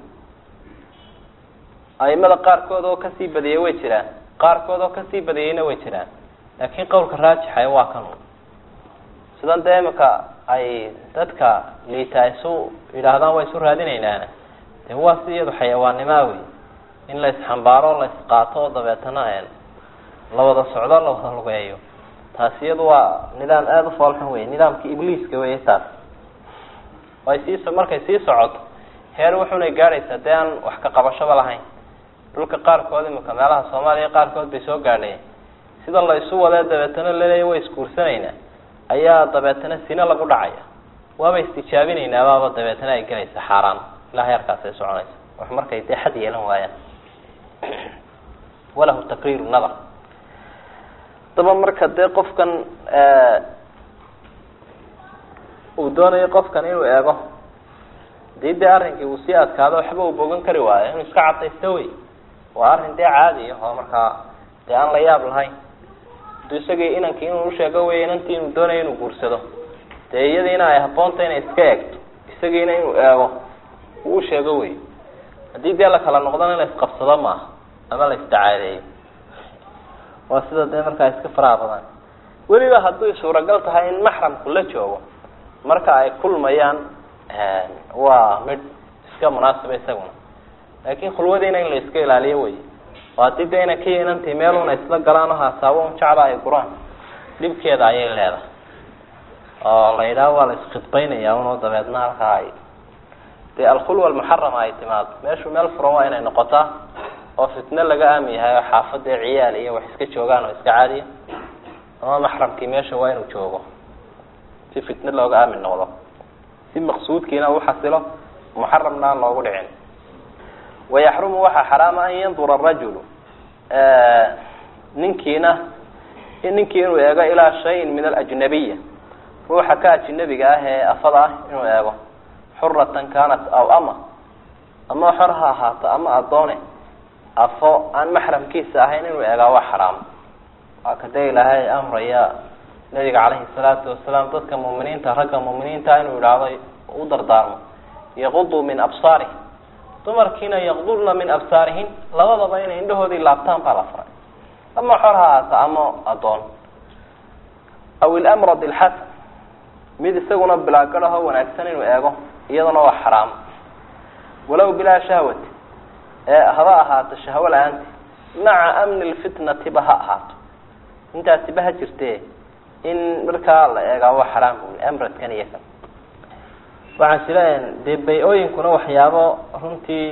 aimada qaarkood oo kasii badiyay way jiraan qaarkood oo kasii badiyeyna way jiraan laakiin qowlka raajixa waa kan sidan dee imika ay dadka liita isu yidhaahdaan waa isu raadinaynaana de waa si iyadu xayawaannimaa wey in la isxambaaro la isqaato oo dabeetana la wada socdo la wada lugeeyo taasi iyadu waa nidaam aada u foolxun wey nidaamkii ibliiska wey taas ay sii markay sii socoto heer wuxunay gaadhaysaa dee aan wax ka qabashaba lahayn dhulka qaarkood imika meelaha soomaaliya qaarkood bay soo gaadhayeen sida la isu wadee dabeetana laleeya way isguursanaynaa ayaa dabeetana sine lagu dhacaya waaba istijaabinaynaababa dabeetana ay gelaysa xaaraan ilaa heerkaasay soconaysa wax markay dee xad yeelan waayaan walahu takriiru nadar daba marka dee qofkan uu doonayo qofkan inuu eego hadii dee arrinkii uu sii adkaado waxba uu bogan kari waayo inuu iska cadaysto wey waa arrin dee caadi ah oo markaa dee aan la yaab lahayn haduu isagii inankii inuu usheego wey inantii inuu doonayo inuu guursado dee iyadiina ay haboonta inay iska eegto isagiina inuu eego uu usheego wey haddii dee la kala noqdana in la isqabsado maaha ama la isdacaadeeyo waa sida dee markaa iska faraha badan weliba hadday suuragal tahay in maxramku la joogo marka ay kulmayaan waa mid iska munaasiba isaguna laakin khulwadiina in la iska ilaaliyo wey oo haddii de ina ka inantii meeluna isla galaan oo haasaabo un jecla ay guraan dhibkeeda ayay leedahay oo la yidhaha waa la iskhidbaynaya unoo dabeedna halkaa ay dee alkhulwa almuxarama ay timaado meeshu meel furan waa inay noqotaa oo fitne laga aami yahay oo xaafadee ciyaal iyo wax iska joogaan oo iska caadiya ama maxramkii meesha waa inuu joogo si fitne looga aamin noqdo si maqsuudkiina u xasilo muxaramna aan loogu dhicin wayaxrumu waxaa xaraama an yandura arajulu ninkiina ninkii inuu eego ilaa shayin min alajnabiya ruuxa ka ajnabiga ah ee afada ah inuu eego xuratan kanat aw ama ama xor ha ahaato ama adoone afo aan maxramkiisa ahayn inuu eegaa waa xaraam waa kadee ilaahay amraya nabiga caleyhi salaatu wasalaam dadka muminiinta ragga muminiinta inuu idhaahdo u dardaarmo yaquduu min absaarih dumarkiina yaqdurna min absaarihin labadaba inay indhahoodii laabtaan baa la faray ama xor ha ahaata ama adoon aw ilamrad ilxasan mid isaguna bilaagadaho wanaagsan inuu eego iyadana waa xaraam walow bilaa shahwati ee haba ahaato shahwo la-aanti maca amni lfitnati ba ha ahaato intaasi ba ha jirte in markaa la eegaa waa xaraam bui amradkan iyo kan waxaan sileeyahay dee bay-ooyinkuna waxyaabo runtii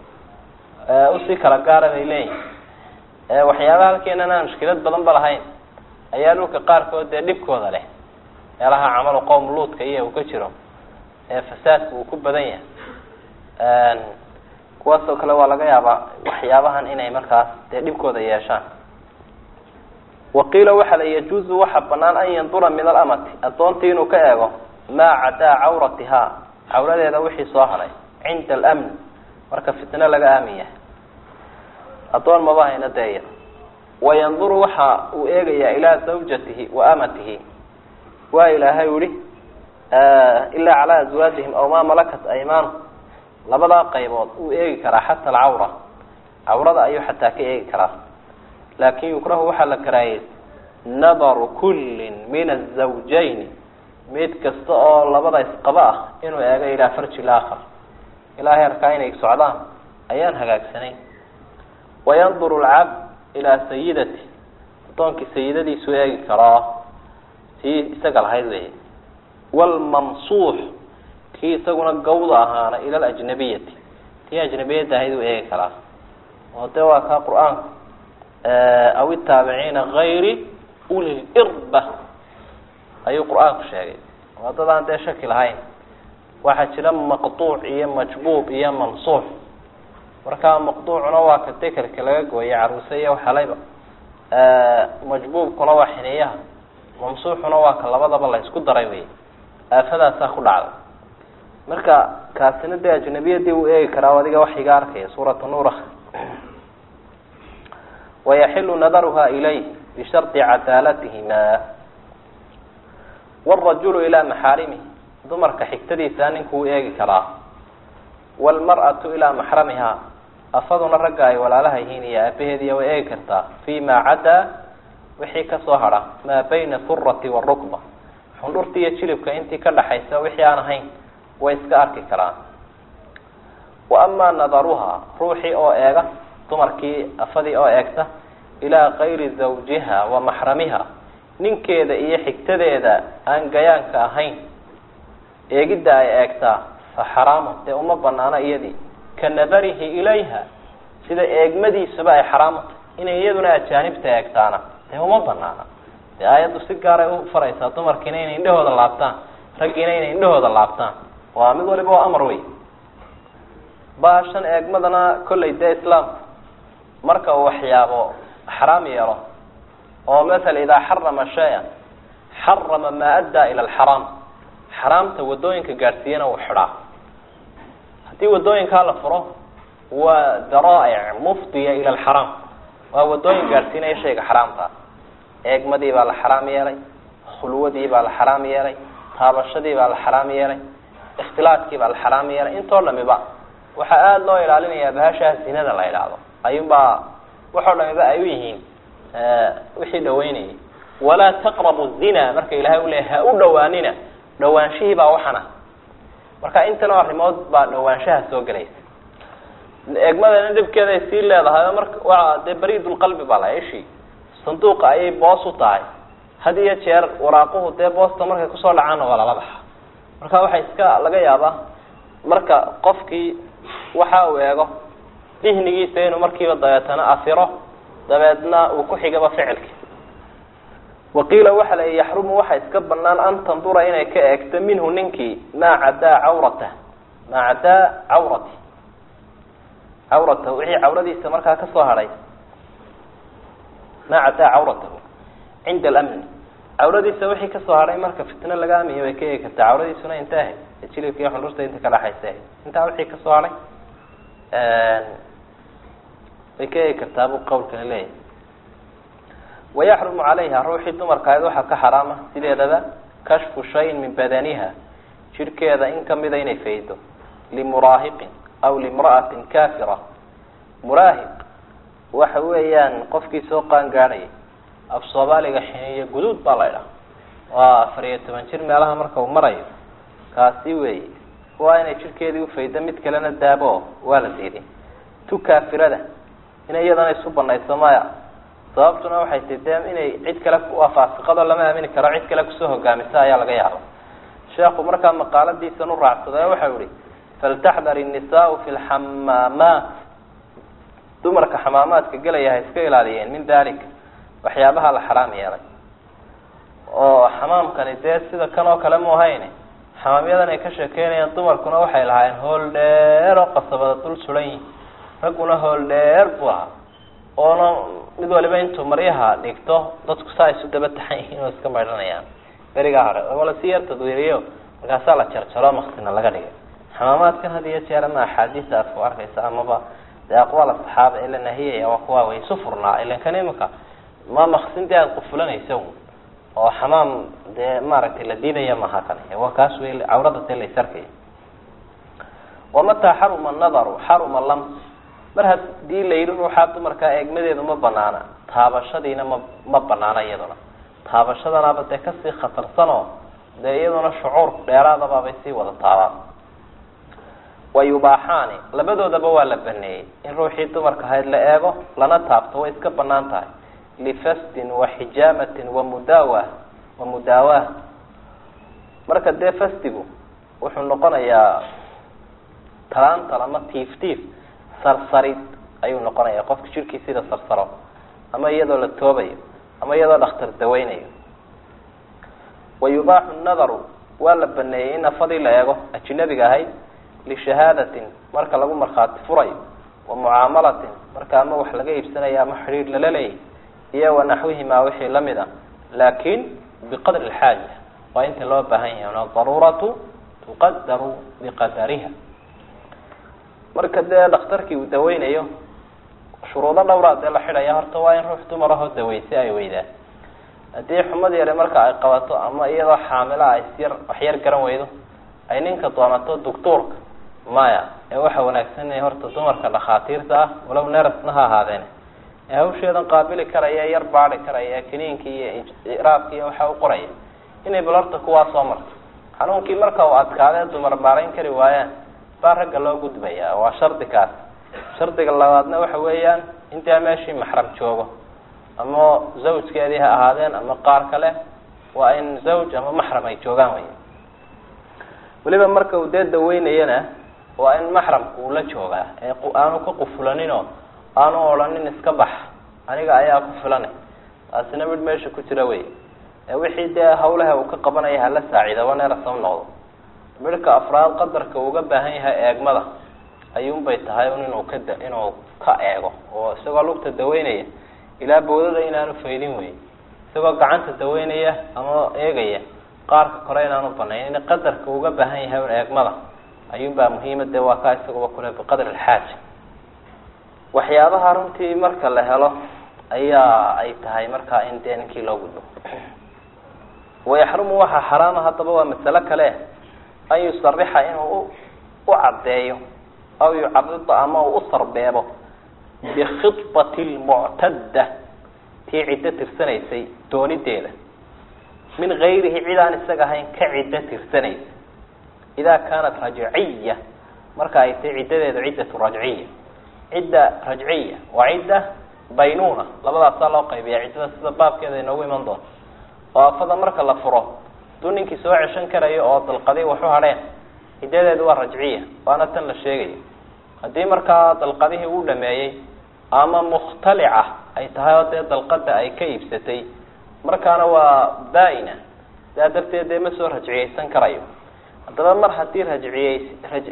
usii kala gaara bay leeyihin waxyaaba halkeenan aan mushkilad badan ba lahayn ayaa dhulka qaarkood dee dhibkooda leh meelaha camalu qowm luudka iyo uu ka jiro ee fasaadka uu ku badan yahay kuwaasoo kale waa laga yaabaa waxyaabahan inay markaas dee dhibkooda yeeshaan waqiila waxa la yajuuzu waxa banaan an yandura min alamati adoontii inuu ka eego maa cadaa cawratihaa cawradeeda wixii soo haray cinda alamn marka fitno laga aamin yahay adoon maba hayna deeya wayanduru waxa uu eegayaa ilaa zawjatihi wa amatihi waa ilaahay yihi ilaa calaa azwaajihim aw maa malakat aymaanu labadaa qaybood uu eegi karaa xata alcawra cawrada ayuu xataa ka eegi karaa laakin yukrahu waxaa la karaayey nadaru kullin min azawjayni mid kasta oo labada isqaba ah inuu eego ilaa farji laakhar ilaa heerkaa inay socdaan ayaan hagaagsanayn wayanduru alcabd ilaa sayidati adoonkii sayidadiisu eegi karaa tii isaga lahayd wey wlmamsuux kii isaguna gawda ahaana ila alajnabiyati tii ajnabiyadda ahayd uu eegi karaa oo dee waa kaa qur-aanku aw itaabiciina gayri uli lirba ayuu qur-aanku sheegay waa dad aan dee shaki lahayn waxaa jira maqtuuc iyo majbuub iyo mansuux markaa maqtuucuna waa ka dekerka laga gooyay caruuse iyo waxalayba majbuubkuna waa xineeyaha mamsuuxuna waa ka labadaba la isku daray wey aafadaasaa ku dhacday marka kaasina dee ajnabiyadii uu eegi karaa adiga waxiga arkaya suurata nuur wayaxilu nadaruha ilayh bishardi cadaalatihima wاrajulu ilaa maxaarimihi dumarka xigtadiisa ninkuu eegi karaa wاlmar'atu ilaa maxramiha afaduna ragga ay walaalaha yihiin iyo aabaheediya way eegi kartaa fi ma cadaa wixii kasoo hadha maa bayna surati warukba xundhurta iyo jilibka intii ka dhaxaysa wixii aan ahayn way iska arki karaan wa amaa nadaruha ruuxii oo eega dumarkii afadii oo eegta ilaa kayri zawjiha wa maxramiha ninkeeda iyo xigtadeeda aan gayaanka ahayn eegidda ay eegtaa fa xaraamun dee uma banaano iyadii ka nadarihi ilayha sida eegmadiisaba ay xaraamutay inay iyaduna ajaanibta eegtaana dee uma banaana dee aayaddu si gaaray u faraysaa dumarkiina inay indhahooda laabtaan raggiina inay indhahooda laabtaan waa mid waliba waa amar wey baashan eegmadana kollay dee islaamku marka uu waxyaabo xaraam yeelo oo maala idaa xarama shay-an xarama maa addaa ila alxaraam xaraamta wadooyinka gaadhsiiyana uu xidhaa haddii wadooyinkaa la furo waa daraa'ic mufdiya ila alxaraam waa wadooyin gaadhsiinaya shayga xaraamta eegmadii baa la xaraam yeelay khulwadii baa la xaraam yeelay taabashadii baa la xaraam yeelay ikhtilaadkii baa la xaraam yeelay intoo dhamiba waxaa aada loo ilaalinayaa bahashaa zinada la idhaahdo ayuunbaa waxoo dhamiba ay u yihiin wixii dhaweynayay walaa taqrabu zina marka ilahay u leeyahy ha u dhawaanina dhawaanshihii baa waxana marka intanoo arrimood baa dhawaanshaha soo gelaysa eegmadana dhibkeeda ay sii leedahay marka waa dee bariidulqalbi baa la ishii sanduuqa ayay boos u tahay had iyo jeer waraaquhu dee boosta markay kusoo dhacaanna waa lala baxa marka waxaa iska laga yaabaa marka qofkii waxa uu eego dihnigiisa inuu markiiba dabeetana afiro dabeedna uu ku xigaba ficilki waqiila waxa la yaxrumu waxa iska banaan an tandura inay ka eegto minhu ninkii maa cadaa cawrata maa cadaa cawrati cawratahu wixii cawradiisa markaa kasoo hadhay maa cadaa cawratahu cinda alamni cawradiisa wixii kasoo hadhay marka fitno laga amiya way ka eegi kartaa cawradiisuna inta ahayd jilibka iyo xundhurta inta ka dhaxaysa ahayd intaa wixii kasoo hadhay way ka eegi kartaa buu qawlkani leeyahay wayaxrumu calayha ruuxii dumarka ahayd waxaa ka xaraama sideedaba kashfu shayin min badaniha jirhkeeda in kamida inay faydo limuraahiqin aw limra'atin kafira muraahiq waxa weeyaan qofkii soo qaan gaadhayay af soomaaliga xiniyo guduud baa la idhaha waa afar iyo toban jir meelaha marka uu marayo kaasi wey waa inay jirhkeedii ufaydo mid kalena daabo waa la diiday tu kaafirada inay iyadana isu banayso maya sababtuna waxay ti de inay cid kale faasiqado lama aamini karo cid kale kusoo hogaamisa ayaa laga yaaba sheekhu markaa maqaaladiisan u raacsaday waxau ihi faltaxdar innisaau fi lxamaamaat dumarka xamaamaadka gelaya ha iska ilaaliyeen min dalika waxyaabaha la xaraam yeelay oo xamaamkani dee sida kan oo kale mu ahayn xamaamyadan ay ka sheekeynayaan dumarkuna waxay lahaayeen hool dheer oo qasabada dul suran yihin ragguna hool dheer buu ahaa oona mid waliba intuu maryaha dhigto dadku saa isu daba taxan yihiin oo iska maydhanayaan berigaa hore wala si yar tadwiiriyo markaasaa la jarjaro maksina laga dhigay xamaamaadkan had iyo jeer ama axaadiisa aad ku arkaysa amaba dee aqwaal asaxaaba ee la nahiyaya waa kuwa way isu furnaa ilan kan imika ma maksintii aada qufulanaysa oo xamaam dee maaragtay la diidaya maha kan waa kaas wey cawrada dee la isarkaya wamataa xaruma nadaru xaruma lams mar hadii la yidhi ruuxaa dumarkaa eegmadeedu ma banaana taabashadiina ma ma banaana iyaduna taabashadanaaba dee kasii khatarsanoo dee iyaduna shucuur dheeraadabaabay sii wada taabaan wa yubaaxaani labadoodaba waa la baneeyey in ruuxii dumarka ahayd la eego lana taabto way iska banaan tahay lifasdin wa xijaamatin wa mudaawa wa mudaawah marka dee fasdigu wuxuu noqonayaa talaantal ama tiif tiif sarsarid ayuu noqonaya qofka jirkii sida sarsaro ama iyadoo la toobayo ama iyadoo dhakhtar daweynayo wa yubaaxu nadaru waa la baneeyey in afadii la eego ajinabiga ahayd lishahaadatin marka lagu markhaati furayo wa mucaamalatin marka ama wax laga iibsanayo ama xidhiir lala leeyahy iyo wa naxwihimaa wixii lamid a laakin biqadri alxaaja waa inta loo baahan yahay adaruuratu tuqadaru biqadariha marka dee dhakhtarkii uu daweynayo shuruudo dhowraa dee la xidhaya horta waa in ruux dumar ahoo daweyse ay weydaan haddii xumad yare marka ay qabato ama iyadoo xaamila ay isyar waxyar garan weydo ay ninka doonato doctuurka maya ee waxa wanaagsan inay horta dumarka dhakhaatiirta ah walow nerasna ha ahaadeen ee hawsheedan qaabili karaya yar baadi karaya kiniinki iyo iraabki iyo waxa u qoraya inay bal horta kuwaa soo marto xanuunkii marka uu adkaadee dumar maarayn kari waayaan baa ragga loo gudbaya waa shardi kaas shardiga labaadna waxa weeyaan intaa meeshii maxram joogo ama zawjkeedii ha ahaadeen ama qaar kale waa in zawj ama maxram ay joogaan wey weliba marka uu dee daweynayana waa in maxramka uu la joogaa ee aanu ka qufulaninoo aanu odhanin iska bax aniga ayaa ku filanay taasina mid meesha ku jira wey ee wixii dee hawlaha uu ka qabanaya hala saaciidaba neerasam noqdo midhka afraad qadarka uuga baahan yahay eegmada ayuunbay tahay un inuu ka da inuu ka eego oo isagoo lugta daweynaya ilaa bawdada inaanu faydin wey isagoo gacanta daweynaya ama eegaya qaarka kore inaanu banayn in qadarka uga baahan yahay un eegmada ayuunbaa muhiima dee waa kaa isaguba kule biqadri alxaaja waxyaabaha runtii marka la helo ayaa ay tahay markaa in dee ninkii loo gudbo wayaxrumu waxaa xaraama haddaba waa masalo kale an yusarixa inuu u caddeeyo aw yucarida ama uu u sarbeebo bikhibati lmuctadda tii ciddo tirsanaysay doonideeda min gayrihi cid aan isaga ahayn ka ciddo tirsanaysa idaa kaanat rajciya marka ay tahay ciddadeedu ciddatu rajciya cidda rajciya waa cidda baynuna labadaasaa loo qaybiya ciddada sida baabkeeda inoogu iman doonto oo afada marka la furo haduu ninkii soo ceshan karayo oo dalqadii waxu hadheen ciddadeedu waa rajciya waana tan la sheegayo haddii markaa dalqadihii uu dhameeyey ama mukhtalica ay tahay oo dee dalqada ay ka iibsatay markaana waa baa-ina sidaa darteed dee ma soo rajciyeysan karayo haddaba mar haddii rajciyey raj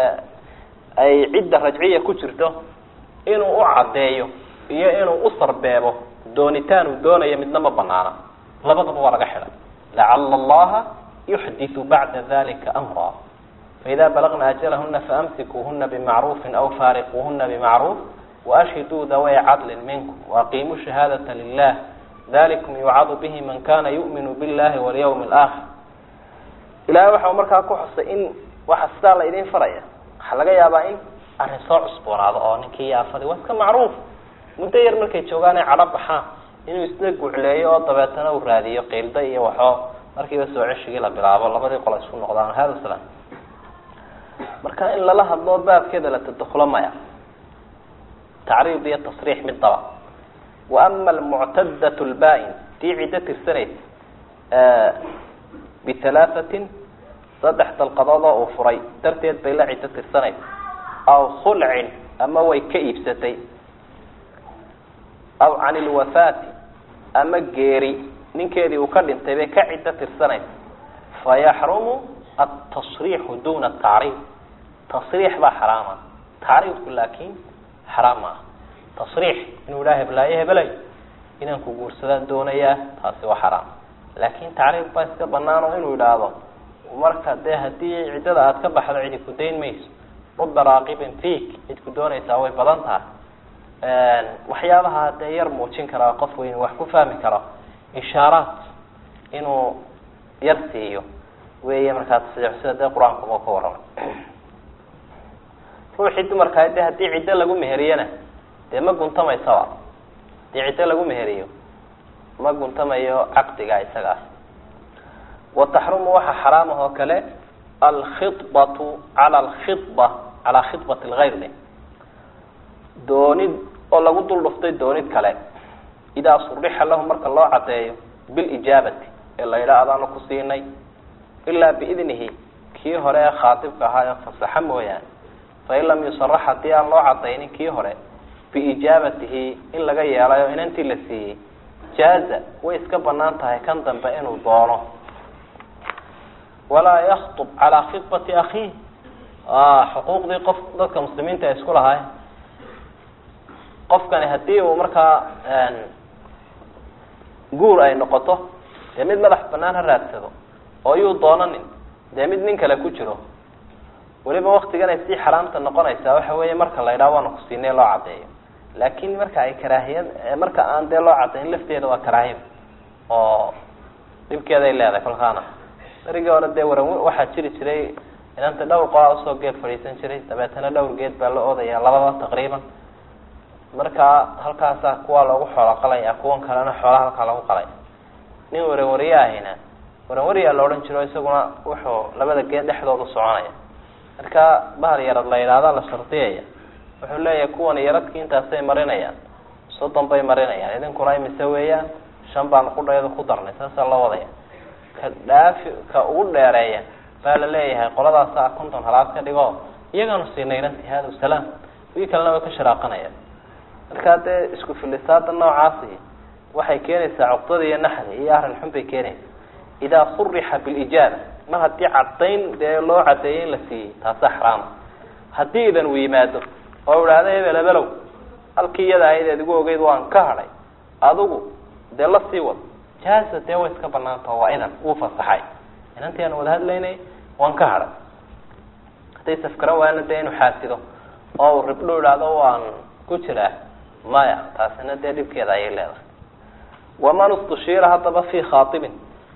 ay cidda rajciya ku jirto inuu u caddeeyo iyo inuu u sarbeebo doonitaan uu doonayo midna ma banaana labadaba waa laga xidhay lacala allaha yuxditu bacda dalika amra faida balagna ajalahuna faamsikuuhuna bimacruufin aw faariquuhuna bimacruuf waashhiduu daway cadlin minkum waaqiimuu shahaadata lilah dalikum yucadu bihi man kana yu'minu billahi walyawmi alaakhir ilahay waxa markaa ku xusay in waxa sidaa la idin faraya waxaa laga yaabaa in arrin soo cusboonaado oo ninkii yaafadi waa iska macruuf muddo yar markay joogaan ay cadho baxaan inuu isna gucleeyo oo dabeetana uu raadiyo qiilda iyo waxoo markiiba soo ceshigii la bilaabo labadii qolo isku noqdaan hada salam marka in lala hadlo baabkeeda la tadakulo maya tacriid iyo tasriix midaba wa ama almuctadat lbaa-in tii ciddo tirsanaysa bihalaahatin saddex dalqadood oo uu furay darteed bay la ciddo tirsanaysa aw khulcin ama way ka iibsatay aw can ilwafaati ama geeri ninkeedii uu ka dhintay bay ka ciddo tirsanaysa fayaxrumu altasriixu duna tacriid tasriix baa xaraama tacriidku laakin xaraam ma ah tasriix inuu idhaha heblaayo hebelay inaan ku guursadaan doonayaa taasi waa xaraam laakin tacriid baa iska banaan oo inuu idhaahdo marka dee haddii ciddada aada ka baxdo cidi ku dayn mayso ruba raaqibin fiik cid ku doonaysaa way badan tahay waxyaabaha dee yar muujin karaa qof weyn wax ku fahmi karo ishaaraat inuu yar siiyo weeye markaa tasriix sida dee qur-aankuma ka warramay ruuxii dumarkaa de haddii ciddo lagu meheriyana dee ma guntamaysaba hadii ciddo lagu meheriyo ma guntamayo caqdiga isaga ah wa taxrumu waxaa xaraam ah oo kale alkhibatu cala alkhiba calaa khibati lgayr de doonid oo lagu dul dhuftay doonid kale idaa surixa lahu marka loo cadeeyo bilijaabati ee la yidhaha adaanu ku siinay ilaa biidnihi kii hore ee khaatibka ahaa ee fasaxa mooyaane fain lam yusarax haddii aan loo cadaynin kii hore biijaabatihi in laga yeelayo inantii la siiyey jaaza way iska banaan tahay kan dambe inuu doono walaa yakhtub calaa khibati akhiih xuquuqdii qof dadka muslimiinta ay isku lahaayeen qofkani haddii uu markaa guur ay noqoto dee mid madax banaan ha raadsado oo yuu doonanin dee mid nin kale ku jiro weliba waktigan ay sii xaraamta noqonaysaa waxa weeye marka la ydhaha waana kusiinay loo cadeeyo laakin marka ay karaahiyad marka aan dee loo cadayn lafteeda waa karaahiya oo dhibkeeday leedahay kolkaana darigii hore dee waran waxaa jiri jiray inanta dhowr qolaa usoo geed fadhiisan jiray dabeetana dhowr geed baa la oodaya labada taqriiban markaa halkaasaa kuwaa loogu xoolo qalaya kuwan kalena xoolaha halkaa lagu qalay nin waranwariye ahayna waranwariyaa la odhan jiro isaguna wuxuu labada geed dhexdooda soconaya marka bahal yarad la yidhaahda la shardiyaya wuxuu leeyahay kuwan yaradki intaasay marinayaan soddon bay marinayaan idinkuna imise weeyaan shan baan qudhayada ku darnay saasaa loo wadaya ka dhaafi ka ugu dheereeya baa la leeyahay qoladaasa konton halaad ka dhigo iyagaanu siinay inanti hada salaam wii kalena way ka sharaaqanayaan markaa dee isku filisaada noocaasi waxay keenaysaa cuqdada iyo naxda iyo arrin xun bay keenaysaa idaa surixa bilijaaba mar haddii cadayn dee loo cadeeyay in la siiyey taasa xaraama haddii idan uu yimaado oo idhaahda hebel hebelow halkii iyada ahayd eed igu ogeyd waan ka hadhay adigu dee la sii wad jaaza dee way iska banaantao waa idan wuu fasaxay inantii aan wada hadlaynay waan ka hadhay hadday safgaran waayana dee inuu xaasido oo uu ribdho idhaahdo waan ku jiraa maya taasina dee dhibkeeda ayay leedahay waman istushiira haddaba fi khaatibin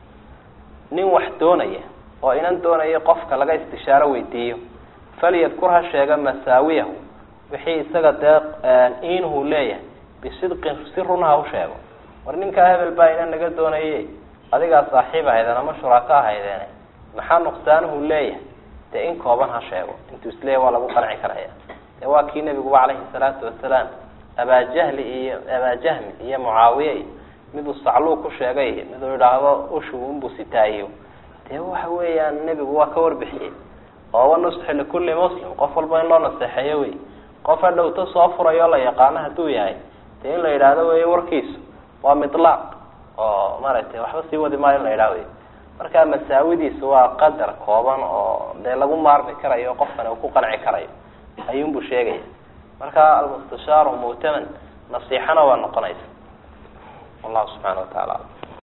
nin wax doonaya oo inan doonaya qofka laga istishaaro weydiiyo falyadkur ha sheega masaawiyahu wixii isaga dee iinuhu leeyahay bisidqin si run ha u sheego war ninkaa hebel baa inan naga doonaye adigaa saaxiib ahaydeen ama shuraako ahaydeene maxaa nuqsaanuhu leeyahay dee in kooban ha sheego intuu isleeyahy waa lagu qanci karaya dee waa kii nebiguba calayhi salaatu wasalaam abaajahli iyo abaajahmi iyo mucaawiye iyo miduu sacluu ku sheegay miduu idhaahdo ushuunbuu sitaayo dee waxa weeyaan nebigu waa ka warbixiyey oo wanusxi likulli muslim qof walba in loo naseexeeyo wey qof ha dhowto soo furayo la yaqaano hadduu yahay dee in la yidhaahdo wey warkiisu waa midlaaq oo maaragtay waxba sii wadi maayo in la yidhaha wey marka masaawidiisu waa qadar kooban oo dee lagu maarmi karayo qofkani uu ku qanci karayo ayuunbuu sheegaya marka almustashaaru mu'taman nasiixana waa noqonaysa wallahu subxana wa taala alam